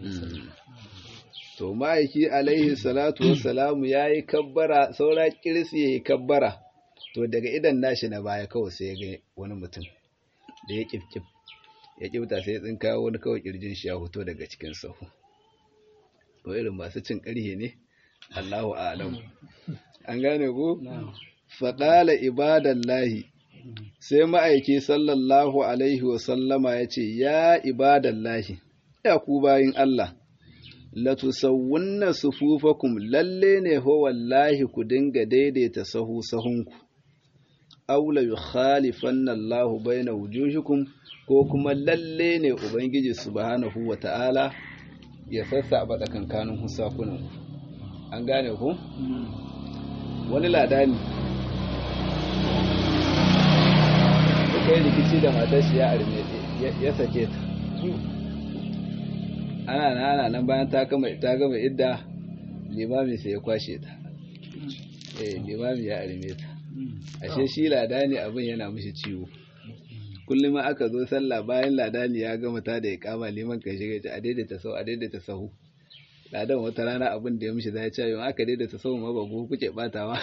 to ma'aiki alaihi salatu wassalamu yayi kabbara saura kirsi yayi kabbara to daga idan nashi na baya kawai sai ya ga wani mutum da ya kifkif ya kifta sai ya tsinka wani kawai kirjin shi ya fito daga cikin sahu to irin masu cin ƙarhe ne Allahu a'lam an gane ko faɗala ibadallahi sai ma'aiki sallallahu alaihi wasallama ya ce ya ibadallahi ya ku bayin Allah latusawwunna sufufakum lalle ne ho wallahi ku dinga daidaita sahu sahunku aw la yukhalifanna Allahu baina wujuhikum ko kuma lalle ne ubangiji subhanahu wata'ala ya sassaba tsakankanin husakunan an gane ku wani ladani suka yi rikici da matar shi ya arme ya sake ta ana nan ana nan bayan ta gama ta gama idda limami sai ya kwashe ta eh limami ya arme ta ashe shi ladani abin yana mishi ciwo kullum aka zo sallah bayan ladani ya gama ta da ya kama liman kan shiga a daidaita sau a daidaita sahu ladan wata rana abin da ya mishi zai ce yau aka daidaita sau ma ba ku kuke batawa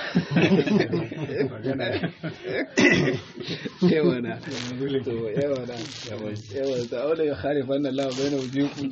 yawana to yawana yawana ta aula ya kharifan Allah bayna wujukum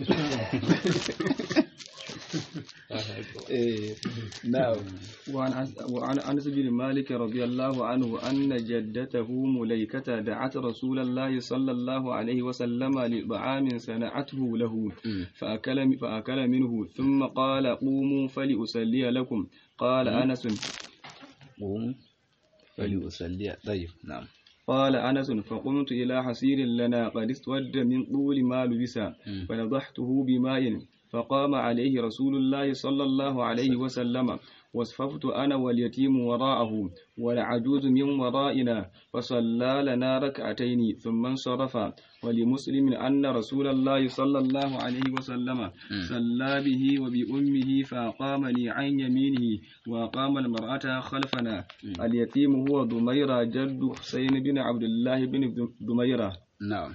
نعم وعن وعن انس بن مالك رضي الله عنه ان جدته مليكة دعت رسول الله صلى الله عليه وسلم لطعام صنعته له فأكل فأكل منه ثم قال قوموا فلأصلي لكم قال أنس قوموا فلأصلي طيب نعم قال أنس فقمت إلى حسير لنا قد اسود من طول ما لبس فنضحته بماء فقام عليه رسول الله صلى الله عليه وسلم واصففت أنا واليتيم وراءه والعجوز من ورائنا فصلى لنا ركعتين ثم انصرف ولمسلم أن رسول الله صلى الله عليه وسلم صلى به وبأمه فأقامني عن يمينه وأقام المرأة خلفنا اليتيم هو ضميرة جد حسين بن عبد الله بن ضميرة نعم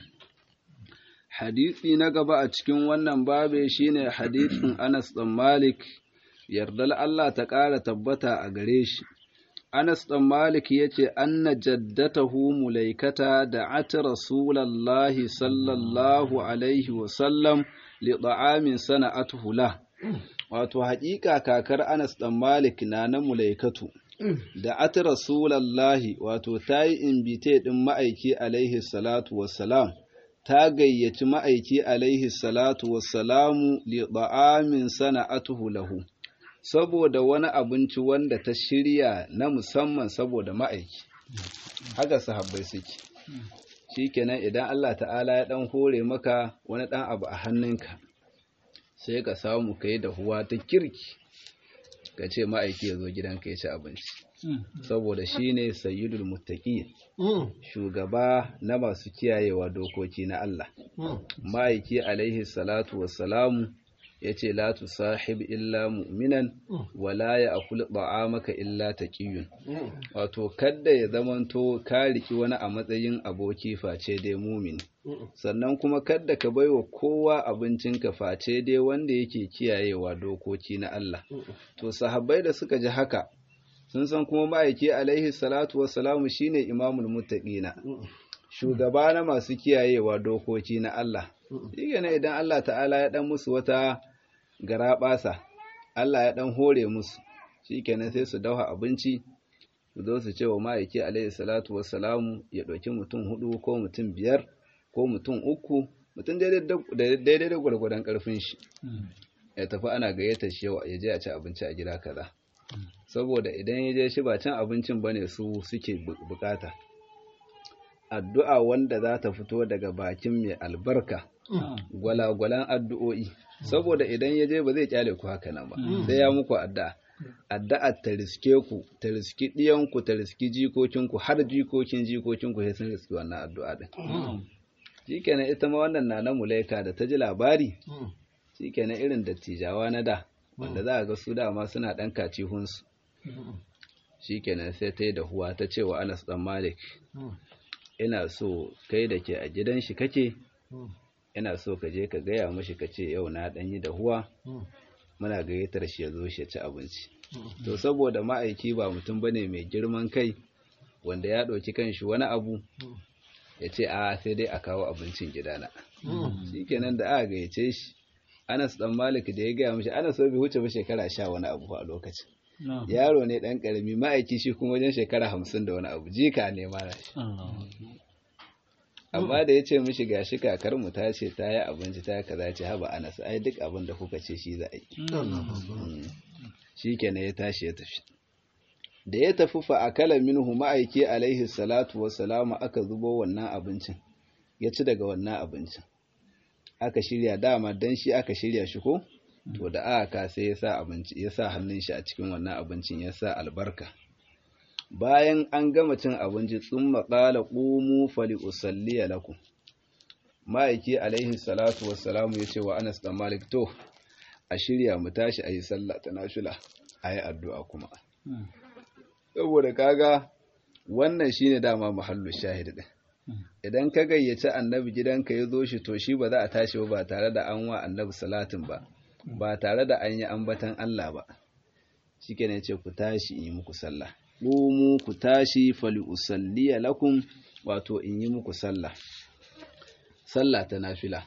hadisi na gaba a cikin wannan babe shine hadisin Anas ɗan Malik yardal Allah ta ƙara tabbata a gare shi Anas ɗan Malik ya ce anna jaddatahu mulaikata da ati rasulallahi sallallahu alaihi wasallam li ta'amin sana'atuhu la wato haƙiƙa kakar Anas ɗan Malik na na mulaikatu da ati rasulallahi wato ta yi imbite ɗin ma'aiki alaihi salatu wassalam ta gayyaci ma'aiki alaihi salatu wassalamu li da'amin sana'atuhu lahu saboda wani abinci wanda ta shirya na musamman saboda ma'aiki haka sahabbai suke shikenan idan Allah ta'ala ya dan hore maka wani dan abu a hannunka sai ka samu kai da huwa ta kirki ka ce ma'aiki ya zo gidanka ya ci abinci saboda shine sayyidul muttaqin shugaba na masu kiyayewa dokoki na Allah ma'aiki alaihi salatu wassalamu ya ce la sahib illa mu'minan wala ya akul maka illa taqiyun wato kadda ya zamanto ka riki wani a matsayin aboki face dai mumini sannan kuma kadda ka baiwa kowa abincinka face dai wanda yake kiyayewa dokoki na Allah to sahabbai da suka ji haka sun san kuma ma'aiki alaihi salatu wassalamu shine imamul muttaqina shugaba na masu kiyayewa dokoki na Allah shi ne idan Allah ta'ala ya dan musu wata garaɓasa Allah ya dan hore musu shikenan sai su dauha abinci su zo su ce wa ma'aiki alaihi salatu wassalamu ya ɗauki mutum hudu ko mutum biyar ko mutum uku mutum daidai da gwargwadon ƙarfin shi ya tafi ana gayyata shi yawa ya je a ci abinci a gida kaza saboda idan ya je shi ba cin abincin ba ne su suke bukata addu'a wanda za ta fito daga bakin mai albarka gwalagwalan addu'o'i saboda idan ya je ba zai kyale ku haka nan ba sai ya muku addu'a addu'a ta riske ku ta riski ɗiyanku ta riski jikokinku har jikokin jikokinku sai sun riski wannan addu'a din shikenan ita ma wannan na na mulaika da ta ji labari shikenan irin dattijawa na da wanda za a ga su dama suna ɗan kacihunsu shi kenan sai ta yi da huwa ta ce wa anas ɗan malik ina so kai da ke a gidan shi kake ina so ka je ka gaya mashi ka ce yau na ɗan yi da huwa muna gayyatar shi ya zo shi ya ci abinci to saboda ma'aiki ba mutum ba ne mai girman kai wanda ya ɗauki kanshi wani abu ya ce a sai dai a kawo abincin gidana shi kenan da aka gayyace shi Anas dan Malik da ya gaya mishi Anas bai wuce ba shekara sha wani abu a lokacin na'am yaro ne dan karami ma'aiki shi kuma wajen shekara hamsin da wani abu jika ne mara shi Allahu amma da ya ce mishi gashi kakar mu ta ce ta yi abinci ta kaza ce haba Anas ai duk abin da kuka ce shi za a yi shi kenan ya tashi ya tafi da ya tafi fa akala minhu ma'aiki alaihi salatu wassalamu aka zubo wannan abincin ya ci daga wannan abincin aka shirya dama dan shi aka shirya shi ko to da aka sai ya sa abinci ya sa hannun shi a cikin wannan abincin ya sa albarka bayan an gama cin abinci tsumma qala qumu fali usalliya lakum ma'aiki alaihi salatu wassalamu ya ce wa Anas dan Malik to a shirya mu tashi a yi sallah ta nafila a yi addu'a kuma saboda kaga wannan shine dama mahallu shahid din idan ka gayyaci annabi gidanka ya zo shi to shi ba za a tashi ba ba tare da an wa annabi salatin ba ba tare da an yi ambatan Allah ba shikenan ya ce ku tashi in yi muku sallah qumu ku tashi fali usalliya lakum wato in yi muku sallah sallah ta nafila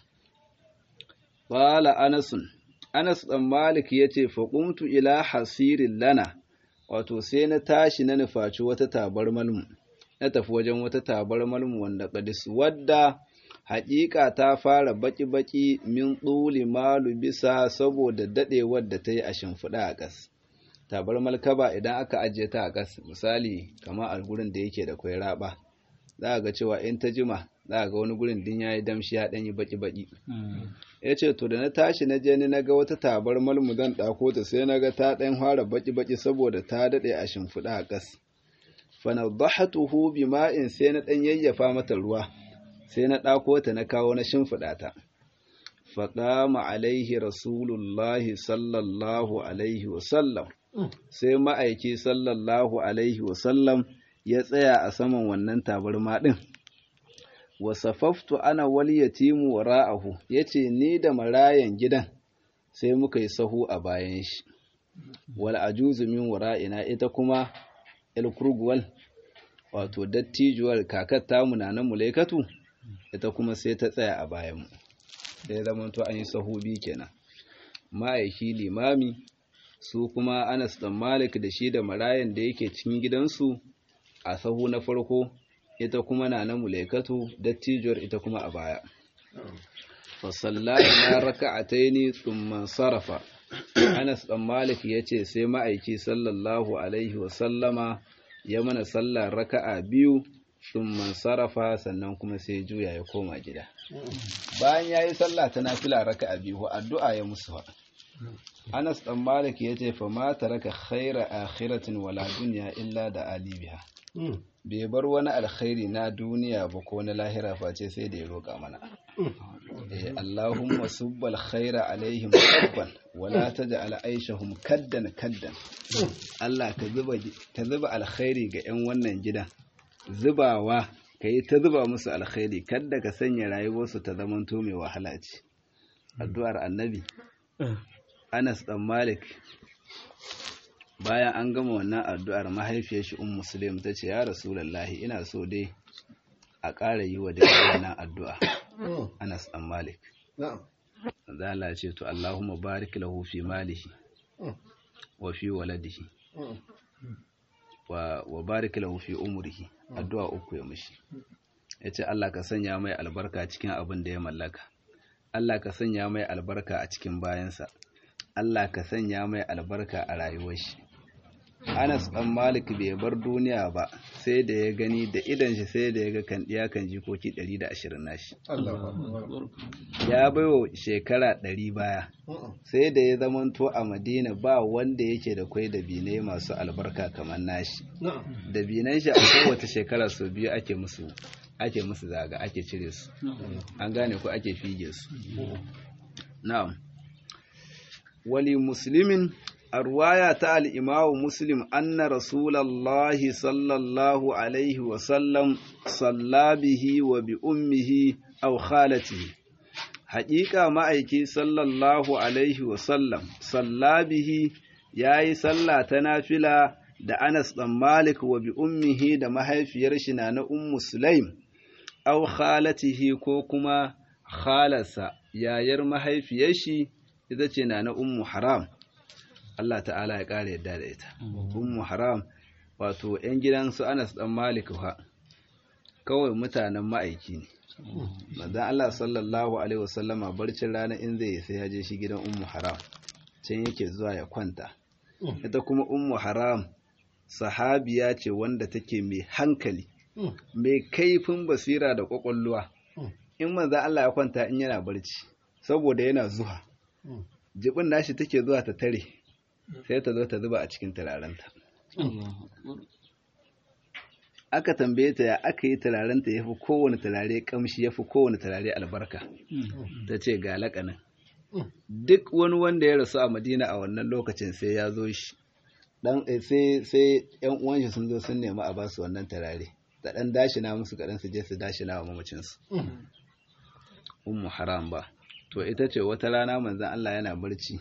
qala anasun Anas ɗan Malik ya ce, Faƙumtu ila hasirin lana, wato sai na tashi na nufaci wata tabar malmu, na tafi wajen wata tabar malmu wanda ƙadis wadda haƙiƙa ta fara baƙi-baƙi min ɗuli malu bisa saboda daɗewar da ta yi a shimfiɗa a ƙas. Tabar malkaba idan aka ajiye ta a ƙas, misali, kama a gurin da yake da kwai raɓa, za a ga cewa in ta jima, za a ga wani gurin din ya yi damshi ya ɗan yi baƙi-baƙi. ya ce to da na tashi na je ni na ga wata tabar malmu zan ɗako ta sai na ga ta ɗan fara baki-baki saboda ta daɗe a shimfiɗa a ƙas fanadhahatuhu bima'in sai na ɗan yayyafa mata ruwa sai na ɗako ta na kawo na shimfiɗa ta faqama alaihi rasulullahi sallallahu alaihi wasallam sai ma'aiki sallallahu alaihi wasallam ya tsaya a saman wannan tabarma ɗin wasafaftu ana wal yatimu wara'ahu yace ni da marayan gidan sai muka yi sahu a bayan shi wal ajuzu min wara'ina ita kuma el kurguwal wato dattijuwar kakar tamu na nan mulaikatu ita kuma sai ta tsaya a bayan mu sai zaman to an yi sahu bi kenan ma'aiki limami su kuma Anas dan Malik da shi da marayan da yake cikin gidansu a sahu na farko ita kuma na na mulaikatu dattijuwar ita kuma a baya fasalla na raka'ataini thumma sarafa Anas dan Malik yace sai ma'aiki sallallahu alaihi wa sallama ya mana sallar raka'a biyu thumma sarafa sannan kuma sai juya ya koma gida bayan yayi sallah ta nafila raka'a biyu addu'a ya musu Anas dan Malik yace fa ma taraka khaira akhiratin wala dunya illa da alibiha bai bar wani alkhairi na duniya ba ko na lahira face sai da ya roƙa mana eh Allahumma subbal khaira alaihim sabban wala taj'al aishahum kaddan kaddan Allah ka zuba ta zuba alkhairi ga 'yan wannan gidan zubawa kai ta zuba musu alkhairi kadda ka sanya rayuwarsu ta zamanto mai wahala ce addu'ar annabi Anas dan Malik bayan an gama wannan addu'ar mahaifiyar shi um muslim ta ce ya rasulallahi ina so dai a ƙara yi wa dai wannan addu'a anas dan malik zala ce to allahumma barik lahu fi malihi wa fi waladihi wa barik lahu fi umrihi addu'a uku ya mishi yace Allah ka sanya mai albarka cikin abin da ya mallaka Allah ka sanya mai albarka a cikin bayansa Allah ka sanya mai albarka a rayuwar shi Anas ɗan Malik bai bar duniya ba sai da ya gani da idan shi sai da ya ga kan ɗiya kan jikoki 120 nashi. Ya baiwa shekara 100 baya sai da ya zamanto a Madina ba wanda yake da kwai da binai masu albarka kamar nashi. Da binan shi a kowace shekara sau biyu ake musu ake musu zaga ake cire su. An gane ko ake fige su. Na'am. Wali muslimin الرواية تاع الإمام مسلم أن رسول الله صلى الله عليه وسلم صلى به وبأمه أو خالته حقيقة ما أيكي صلى الله عليه وسلم صلى به ياي صلى تنافلا da Anas ɗan Malik wa bi ummihi da mahaifiyar shi na na Ummu Sulaim aw khalatihi ko kuma khalarsa yayar mahaifiyar shi ita ce na na ummu haram Allah ta'ala ya ƙara yadda da ita ummu haram wato 'yan gidansu anas dan malik ha kawai mutanen ma'aiki ne manzon Allah sallallahu alaihi wasallama barcin rana in zai sai ya je shi gidan ummu haram can yake zuwa ya kwanta ita kuma ummu haram sahabiya ce wanda take mai hankali mai kaifin basira da kwakwalwa in manzon Allah ya kwanta in yana barci saboda yana zuwa jibin nashi take zuwa ta tare sai ta zo ta zuba a cikin turarenta aka tambaye ta ya aka yi turarenta ya fi kowane turare kamshi ya fi kowane turare albarka ta ce ga laƙanin duk wani wanda ya rasu a madina a wannan lokacin sai ya zo shi dan sai sai yan uwan shi sun zo sun nemi a basu wannan turare da dan dashina musu kadan su je su dashina wa mamacin su ummu haram ba to ita ce wata rana manzon Allah yana barci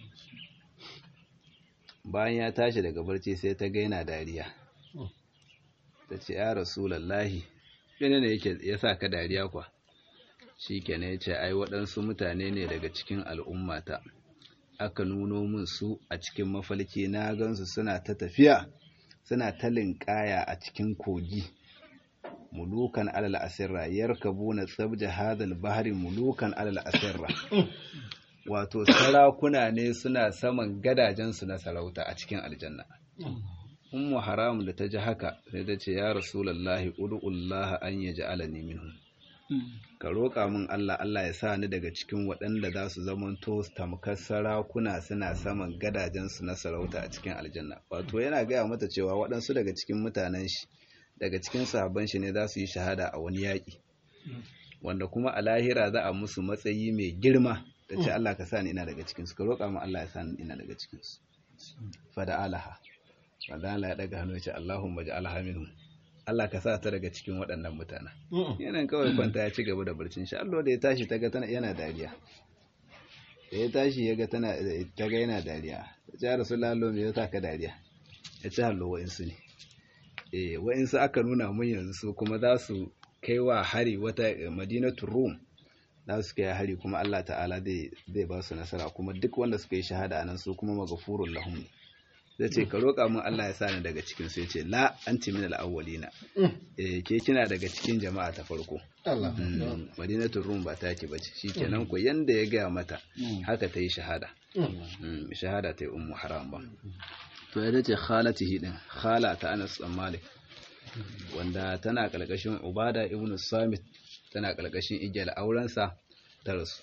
bayan ya tashi daga barci sai ta ga yana dariya ta ce ya rasulallahi mene ne yake ya sa ka dariya kwa shi kenan ya ce ai waɗansu mutane ne daga cikin al'ummata aka nuno min su a cikin mafalki na gansu suna ta tafiya suna ta linƙaya a cikin kogi mulukan alal asirra yarkabuna tsabja hadal bahri mulukan alal asirra wato sarakuna ne suna saman gadajensu na sarauta a cikin aljanna ummu haram da ta ji haka sai ta ce ya rasulullahi ud'ullaha an yaj'alani minhum ka roƙa min Allah Allah ya sa ni daga cikin waɗanda za su zamanto tamkar sarakuna suna saman gadajensu na sarauta a cikin aljanna wato yana gaya mata cewa waɗansu daga cikin mutanen shi daga cikin sahabban shi ne za su yi shahada a wani yaƙi wanda kuma a lahira za a musu matsayi mai girma da ce Allah ka sa ni ina daga cikinsu ka roƙa min Allah ya sa ni ina daga cikinsu fada alaha fada Allah ya daga hannu ya ce Allahumma ja'alha minhum Allah ka sa ta daga cikin waɗannan mutanen. Yanan kawai kwanta ya ci gaba da barcin shi. Allah da ya tashi ta ga tana yana dariya. Da ya tashi ya ga tana ta ga yana dariya. Ta ce Rasulullah Allah me yasa ka dariya? Ya ce hallo wa'insu ne. Eh wa'insu aka nuna mun yanzu su kuma za su kai wa hari wata Madinatu Rum. Za su kai hari kuma Allah ta'ala zai zai ba su nasara kuma duk wanda suka yi shahada anan su kuma maghfurul lahum ne. zai ce ka roƙa min Allah ya sani daga cikin sai ce la anti min al-awwalina eh ke kina daga cikin jama'a ta farko Allah madinatul rum ba take bace shikenan ko yanda ya gaya mata haka ta yi shahada shahada ta yi ummu haram ba to ita ce khalatihi din khala ta Anas bin Malik wanda tana kalkashin Ubada ibn Samit tana kalkashin igiyar aurensa ta rasu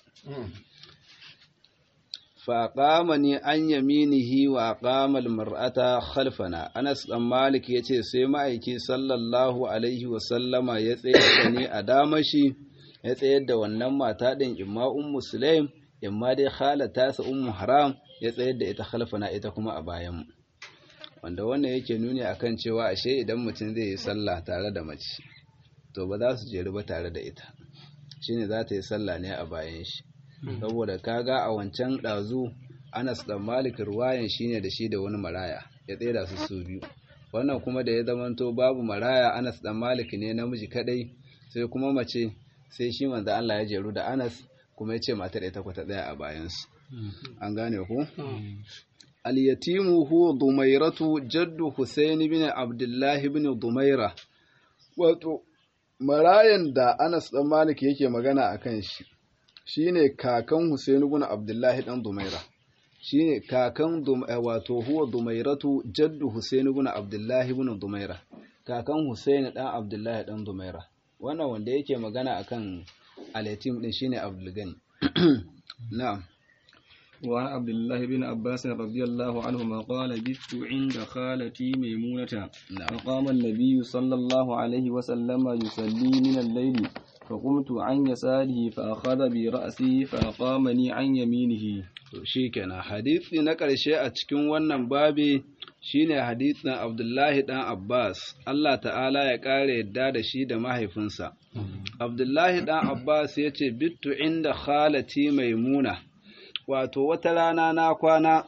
faƙamani an yaminihi wa ƙamal mar'ata khalfana anas ɗan malik ya ce sai ma'aiki sallallahu alaihi wasallama ya tsaye ne a damashi ya tsayar da wannan mata ɗin imma ummu sulaim imma dai khalata sa ummu haram ya tsayar da ita khalfana ita kuma a bayanmu wanda wannan yake nuni akan cewa ashe idan mutum zai yi sallah tare da mace to ba za su jeru ba tare da ita shine za ta yi sallah ne a bayan shi saboda kaga a wancan ɗazu anas da malik ruwayan shine da shi da wani maraya ya tsera su su biyu wannan kuma da ya zamanto babu maraya anas da malik ne namiji kadai sai kuma mace sai shi manzo Allah ya jeru da anas kuma ya ce matar ita kwata daya a bayansu an gane ku al-yatimu huwa dumairatu jaddu husayn bin abdullah bin dumaira wato marayan da anas dan malik yake magana akan shi shine kakan Husain ibn Abdullahi dan Dumaira shine kakan wato huwa Dumairatu jaddu Husain ibn Abdullahi ibn Dumaira kakan Husain dan Abdullahi dan Dumaira wannan wanda yake magana akan al-yatim din shine Abdul Gani na'am وعن عبد الله بن عباس رضي الله عنهما قال بت عند خالتي ميمونة فقام النبي صلى الله عليه وسلم يصلي من الليل فقمت عن يساره فأخذ برأسي فأقامني عن يمينه shi kenan hadisi na ƙarshe a cikin wannan babi shine hadisin Abdullahi dan Abbas Allah ta'ala ya ƙara yadda da shi da mahaifinsa Abdullahi dan Abbas ya ce bittu inda khalati maimuna wato wata rana na kwana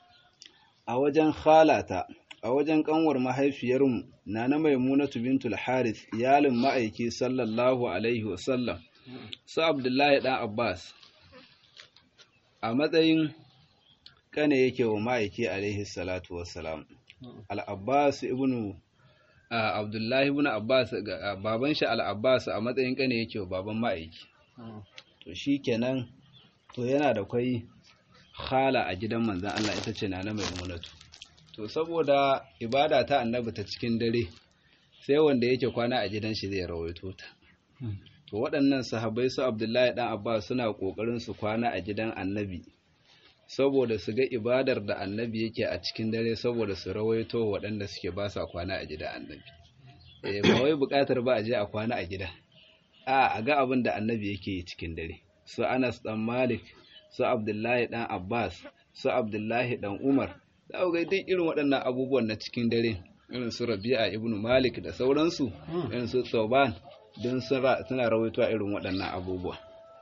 a wajen khalata a wajen kanwar mahaifiyarmu na na maimunatu bintul harith iyalin ma'aiki sallallahu alaihi wasallam su abdullahi dan abbas a matsayin kane yake wa ma'aiki alaihi salatu wassalam al-abbas ibnu abdullahi ibn abbas baban shi al-abbas a matsayin kane yake wa baban ma'aiki to shikenan to yana da kwai khala a gidan manzon Allah ita ce nana maimunatu to saboda ibada ta annabi ta cikin dare sai wanda yake kwana a gidan shi zai rawaito ta to waɗannan sahabbai su abdullahi dan abbas suna ƙoƙarin su kwana a gidan annabi saboda su ga ibadar da annabi yake a cikin dare saboda su rawaito waɗanda suke ba sa kwana a gidan annabi eh ba wai buƙatar ba a je a kwana a gida a a ga abin da annabi yake yi cikin dare su anas dan malik su abdullahi dan abbas su abdullahi dan umar za ga duk irin waɗannan abubuwan na cikin dare irin su rabi'a ibnu malik da sauransu irin su tsoban don suna rawaito irin waɗannan abubuwa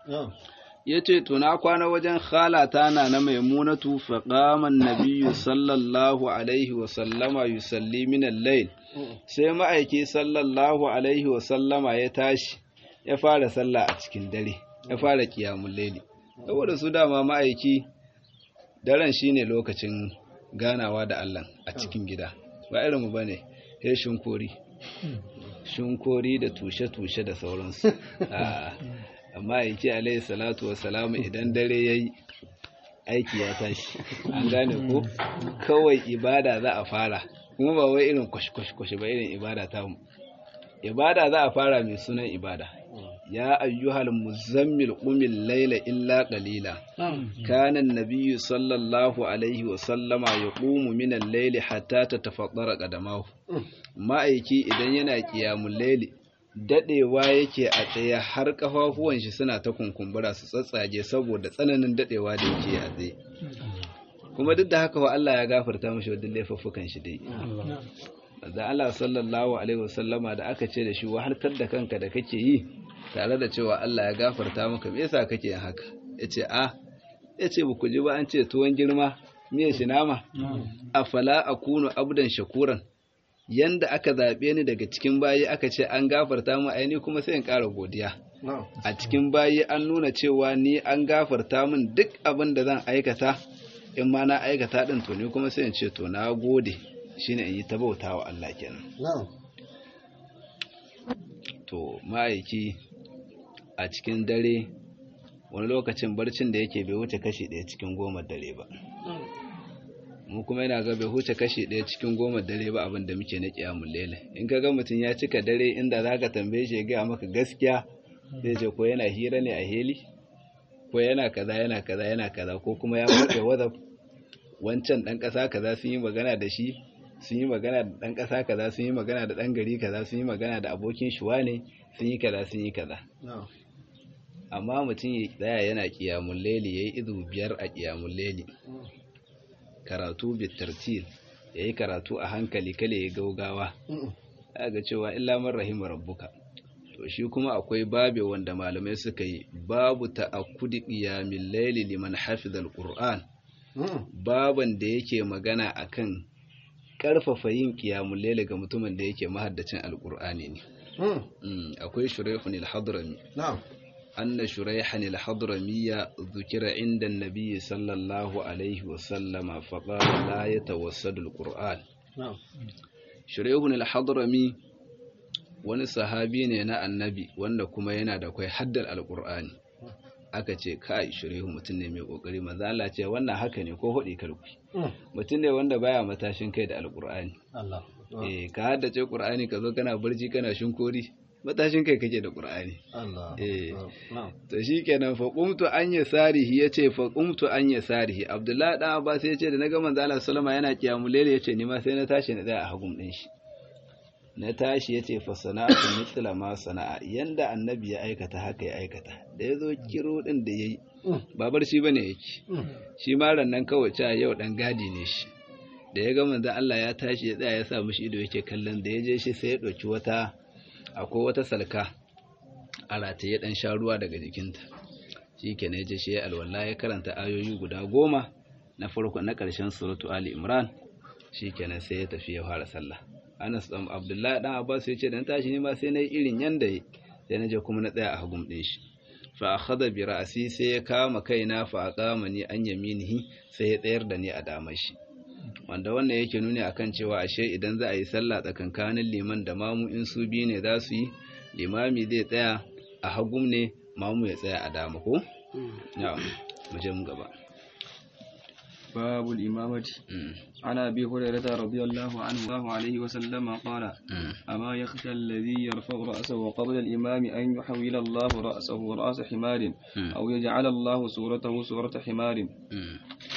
ya ce tuna kwana wajen khalata na na maimunatu faƙaman nabiyu sallallahu alaihi wasallama yusalli minan lail sai ma'aiki sallallahu alaihi wasallama ya tashi ya fara sallah a cikin dare ya fara kiyamun laili saboda su dama ma'aiki daren shine lokacin ganawa da Allah a cikin gida ba irinmu ba ne ya shinkori shinkori da tushe-tushe da sauransu amma ya ce alayhi salatu wasalamu idan dare ya yi aiki ya tashi an gane ko kawai ibada za a fara kuma ba wai irin kwashe-kwashe ba irin ibada ta mu ibada za a fara mai sunan ibada ya ayyuhal muzammil qumil layla illa qalila kana an-nabiyyu sallallahu alaihi wa sallama yaqumu min al-layli hatta tatafaddara qadamahu ma'aiki idan yana qiyamul layli dadewa yake a tsaye har kafafuwan shi suna ta kunkumbura su tsatsage saboda tsananin dadewa da yake a tsaye kuma duk da haka wa Allah ya gafarta mashi wadda laifuffukan shi dai da Allah sallallahu alaihi wasallama da aka ce da shi wahaltar da kanka da kake yi tare da cewa Allah ya gafarta maka me yasa kake yin haka yace a yace ba ku ji ba an ce tuwon girma me shi nama afala akunu abdan shakuran yanda aka zabe ni daga cikin bayi aka ce an gafarta mu aini kuma sai in ƙara godiya a cikin bayi an nuna cewa ni an gafarta min duk abin da zan aikata in ma na aikata din to ni kuma sai in ce to na gode shine in yi ta bauta wa Allah kenan to ma'aiki a cikin dare wani lokacin barcin da yake bai wuce kashi ɗaya cikin goma dare ba mu kuma yana ga bai wuce kashi ɗaya cikin goma dare ba abin da muke na ƙiyamun lele in ka ga mutum ya cika dare inda za ka tambaye shi ya gaya maka gaskiya zai ce ko yana hira ne a heli ko yana kaza yana kaza yana kaza ko kuma ya buɗe wazaf wancan ɗan ƙasa kaza sun yi magana da shi sun yi magana da ɗan ƙasa kaza sun yi magana da ɗan gari kaza sun yi magana da abokin shuwa ne sun yi kaza sun yi kaza amma mutum ya tsaya yana ƙiyamun leli ya yi izu biyar a ƙiyamun leli karatu bitartil ya yi karatu a hankali kale ya gaugawa ga cewa illa man rahima rabbuka to shi kuma akwai babe wanda malamai suka yi babu ta'akkudi qiyamil layli liman hafizal qur'an baban da yake magana akan karfafa yin qiyamul layli ga mutumin da yake mahaddacin alqur'ani ne akwai shuraihun al-hadrami anna shuraihan al-hadrami dhukira inda an-nabi sallallahu alaihi wa sallama faqala la yatawassadu al-qur'an shuraihun al-hadrami wani sahabi ne na annabi wanda kuma yana da kwai haddar alkur'ani aka ce kai shirihu mutum ne mai kokari maza Allah ce wannan haka ne ko hudi karku mutum ne wanda baya matashin kai da alkur'ani eh ka haddace qur'ani ka zo kana barci kana shinkori matashin kai kake da qur'ani eh to shikenan fa qumtu an yasarihi yace fa qumtu an yasarihi abdullahi dan abbas yace da naga manzo Allah sallama yana kiyamul layl yace ni ma sai na tashi na tsaya a hagun din shi na tashi ya ce fa sana'atu mithla ma sana'a yanda annabi ya aikata haka ya aikata da ya zo kiro din da yayi ba barci bane yake shi ma nan kawai cewa yau dan gadi ne shi da ya ga manzon Allah ya tashi ya tsaya ya sa mishi ido yake kallon da ya je shi sai ya dauki wata akwai wata salka a rataye dan sha ruwa daga jikinta shikenan ya je shi ya alwala ya karanta ayoyi guda goma na farko na ƙarshen suratu ali imran shikenan sai ya tafi ya fara sallah Anas ɗan Abdullahi ɗan Abbas ya ce dan tashi ne ma sai na yi irin yanda yi sai na je kuma na tsaya a hagun ɗin shi fa akhadha bi ra'si sai ya kama kaina fa aqamani an yaminihi sai ya tsayar da ni a damar shi wanda wannan yake nuni akan cewa ashe idan za a yi sallah tsakankanin liman da mamu in su biyu ne za su yi limami zai tsaya a hagum ne mamu ya tsaya a dama ko ya mu je mu gaba باب الإمامة Mm, عن أبي هريرة رضي الله عنه الله عليه وسلم قال mm, أما يخشى الذي يرفع رأسه قبل الإمام أن يحول الله رأسه رأس حمار mm, أو يجعل الله صورته صورة حمار mm.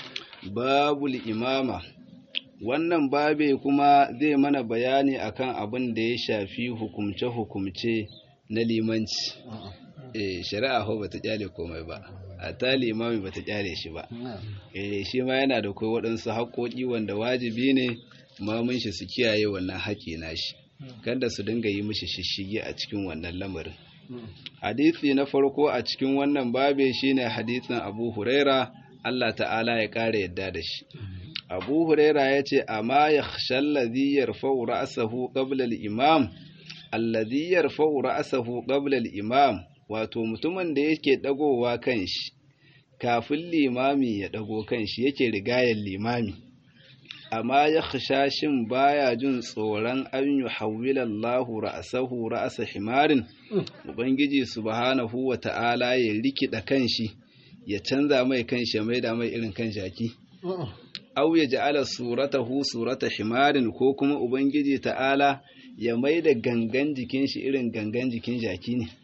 babul imama wannan babe kuma zai mana bayani akan abin da ya shafi hukumce-hukumce na limanci eh shari'a ho bata kyale komai ba a ta limami bata kyale shi ba eh shi ma yana da kai waɗansu haƙoƙi wanda wajibi ne mamun shi su kiyaye wannan haƙi nashi kada su dinga yi mishi shishigi a cikin wannan lamarin hadisi na farko a cikin wannan babe shine hadisin Abu Huraira Allah ta'ala ya ƙara yadda da shi Abu Huraira ya ce amma yakhsha alladhi yarfa'u ra'sahu qabla al-imam alladhi yarfa'u ra'sahu qabla al-imam wato mutumin da yake dagowa kanshi kafin limami ya dago kanshi yake rigayar limami amma ya shin baya jin tsoron an yi hawilallahu ra'asahu ra'asa himarin ubangiji subhanahu wa ta'ala ya rikida kanshi ya canza mai kanshi ya maida mai irin kan jaki au ya ja'ala suratahu surata himarin ko kuma ubangiji ta'ala ya maida gangan jikin shi irin gangan jikin jaki ne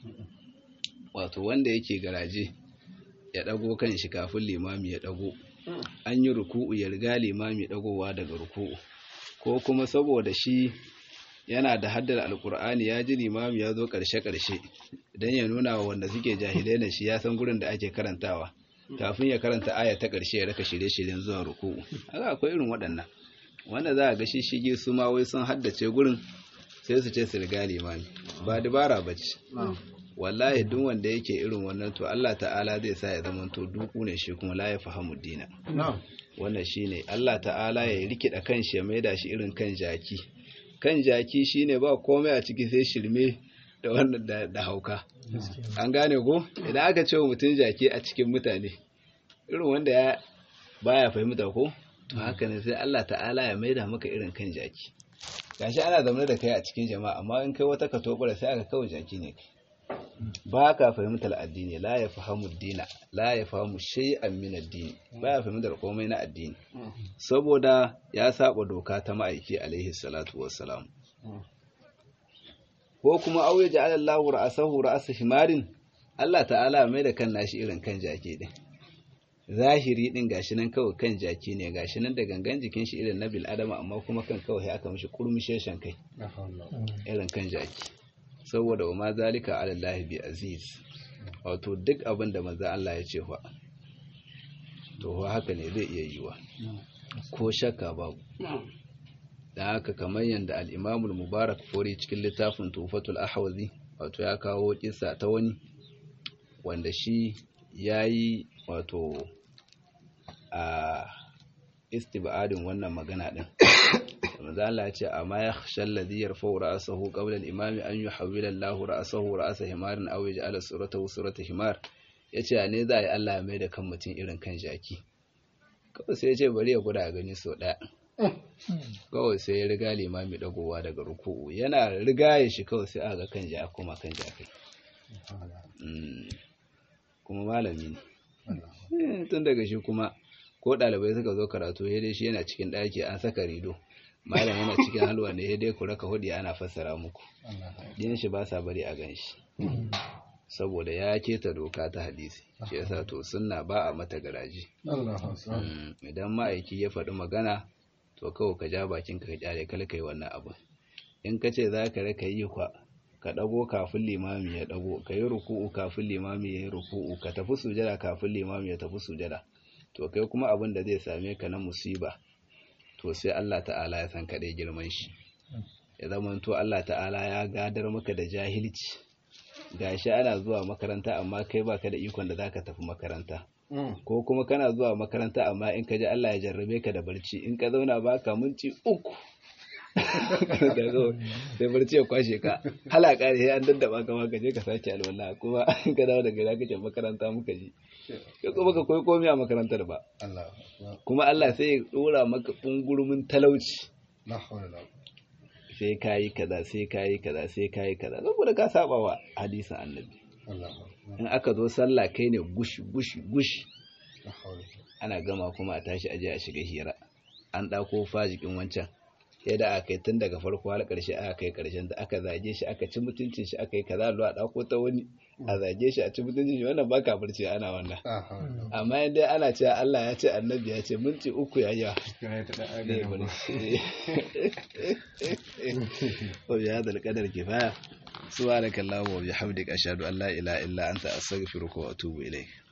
wato wanda yake garaje ya dago kanshi kafin limami ya dago an yi ruku'u ya riga limami dagowa daga ruku'u ko kuma saboda shi yana da haddar alkur'ani ya ji limami ya zo karshe-karshe don ya nuna wa wanda suke jahilai na shi ya san gurin da ake karantawa kafin ya karanta aya ta karshe ya raka shirye-shiryen zuwa ruku'u haka akwai irin waɗannan wanda za a ga shi shige su ma wai sun haddace gurin sai su ce su riga limami ba dabara ba ce wallahi duk wanda yake irin wannan to Allah ta'ala zai sa ya zama to duku ne shi kuma la ya fahimu dina wannan shine Allah ta'ala ya rikida kanshi ya maida shi irin kan jaki kan jaki shine ba komai a ciki sai shirme da wannan da, da hauka an gane ko idan aka ce mutum jaki a cikin mutane irin wanda ya baya fahimta ko to haka ne sai Allah ta'ala ya maida maka irin kan jaki gashi ana zaune da kai a cikin jama'a amma in kai wata ka tobara sai aka kawai jaki ne kai ba ka fahimtar addini la ya fahimu dina la ya fahimu shay'an min addini ba ya fahimtar komai na addini saboda ya saba doka ta ma'aiki alaihi salatu wassalam ko kuma auye ja'ala Allahu ra'asahu ra'asa himarin Allah ta'ala mai da kan nashi irin kan jaki din zahiri din gashi nan kawai kan jaki ne gashi nan da gangan jikin shi irin na bil adama amma kuma kan kawai aka mishi kurmisheshen kai irin kan jaki saboda wa ma zalika ala Allah bi aziz wato duk abin da manzo Allah ya ce fa to fa haka ne zai iya yiwa ko shakka babu da haka kamar yanda al-Imam al-Mubarak fori cikin littafin Tufatul Ahwazi wato ya kawo kissa ta wani wanda shi yayi wato a istibadin wannan magana din manzo Allah ya ce amma ya khashal ladhi yarfa'u ra'sahu qabla al-imam an yuhawwila Allahu ra'sahu ra'sa himarin aw yaj'ala suratahu surata himar yace ne za a yi Allah ya mai da kan mutum irin kan jaki kawai sai ya ce bari ya guda gani so daya kawai sai ya riga limami dagowa daga ruku'u yana riga ya shi kawai sai aka kan jaki kuma kan jaki kuma malami ne tun daga shi kuma ko ɗalibai suka zo karatu ya dai shi yana cikin ɗaki an saka rido malam yana cikin halwa ne dai ku raka hudi ana fassara muku din shi ba sa bari a gan shi saboda ya keta doka ta hadisi shi yasa to sunna ba a mata garaji idan ma'aiki ya faɗi magana to kawai ka ja bakin ka kyale kala kai wannan abu in ka ce za ka raka yi kwa ka ɗago kafin limami ya ɗago ka yi ruku'u kafin limami ya yi ruku'u ka tafi sujada kafin limami ya tafi sujada to kai kuma abin da zai same ka na musiba to sai Allah ta'ala ya san kaɗai girman shi ya zama to Allah ta'ala ya gadar maka da jahilci gashi ana zuwa makaranta amma kai baka da ikon da zaka tafi makaranta ko kuma kana zuwa makaranta amma in ka ji Allah ya jarrabe ka da barci in ka zauna baka minti uku sai barci ya kwashe ka halaka ne an daddaba ka ka je ka sake alwala kuma ka dawo daga gida kake makaranta muka ji ka kuma ka koyi komai a makarantar ba kuma Allah sai ya dora maka bungurumin talauci sai kayi kaza sai kayi kaza sai kayi kaza saboda ka saba wa hadisin annabi in aka zo sallah kai ne gushi gushi gushi ana gama kuma a tashi aje a shiga hira an ɗauko fajikin wancan sai da aka yi tun daga farko har ƙarshe aka kai ƙarshen da aka zage shi aka ci mutuncin shi aka yi kaza a ɗauko ta wani a zage shi a ci mutuncin shi wannan ba kafirci ana wannan amma yadda ana cewa Allah ya ce annabi ya ce minti uku ya yawa وبهذا القدر كفاية سبحانك اللهم وبحمدك أشهد أن لا إله إلا أنت أستغفرك وأتوب إليك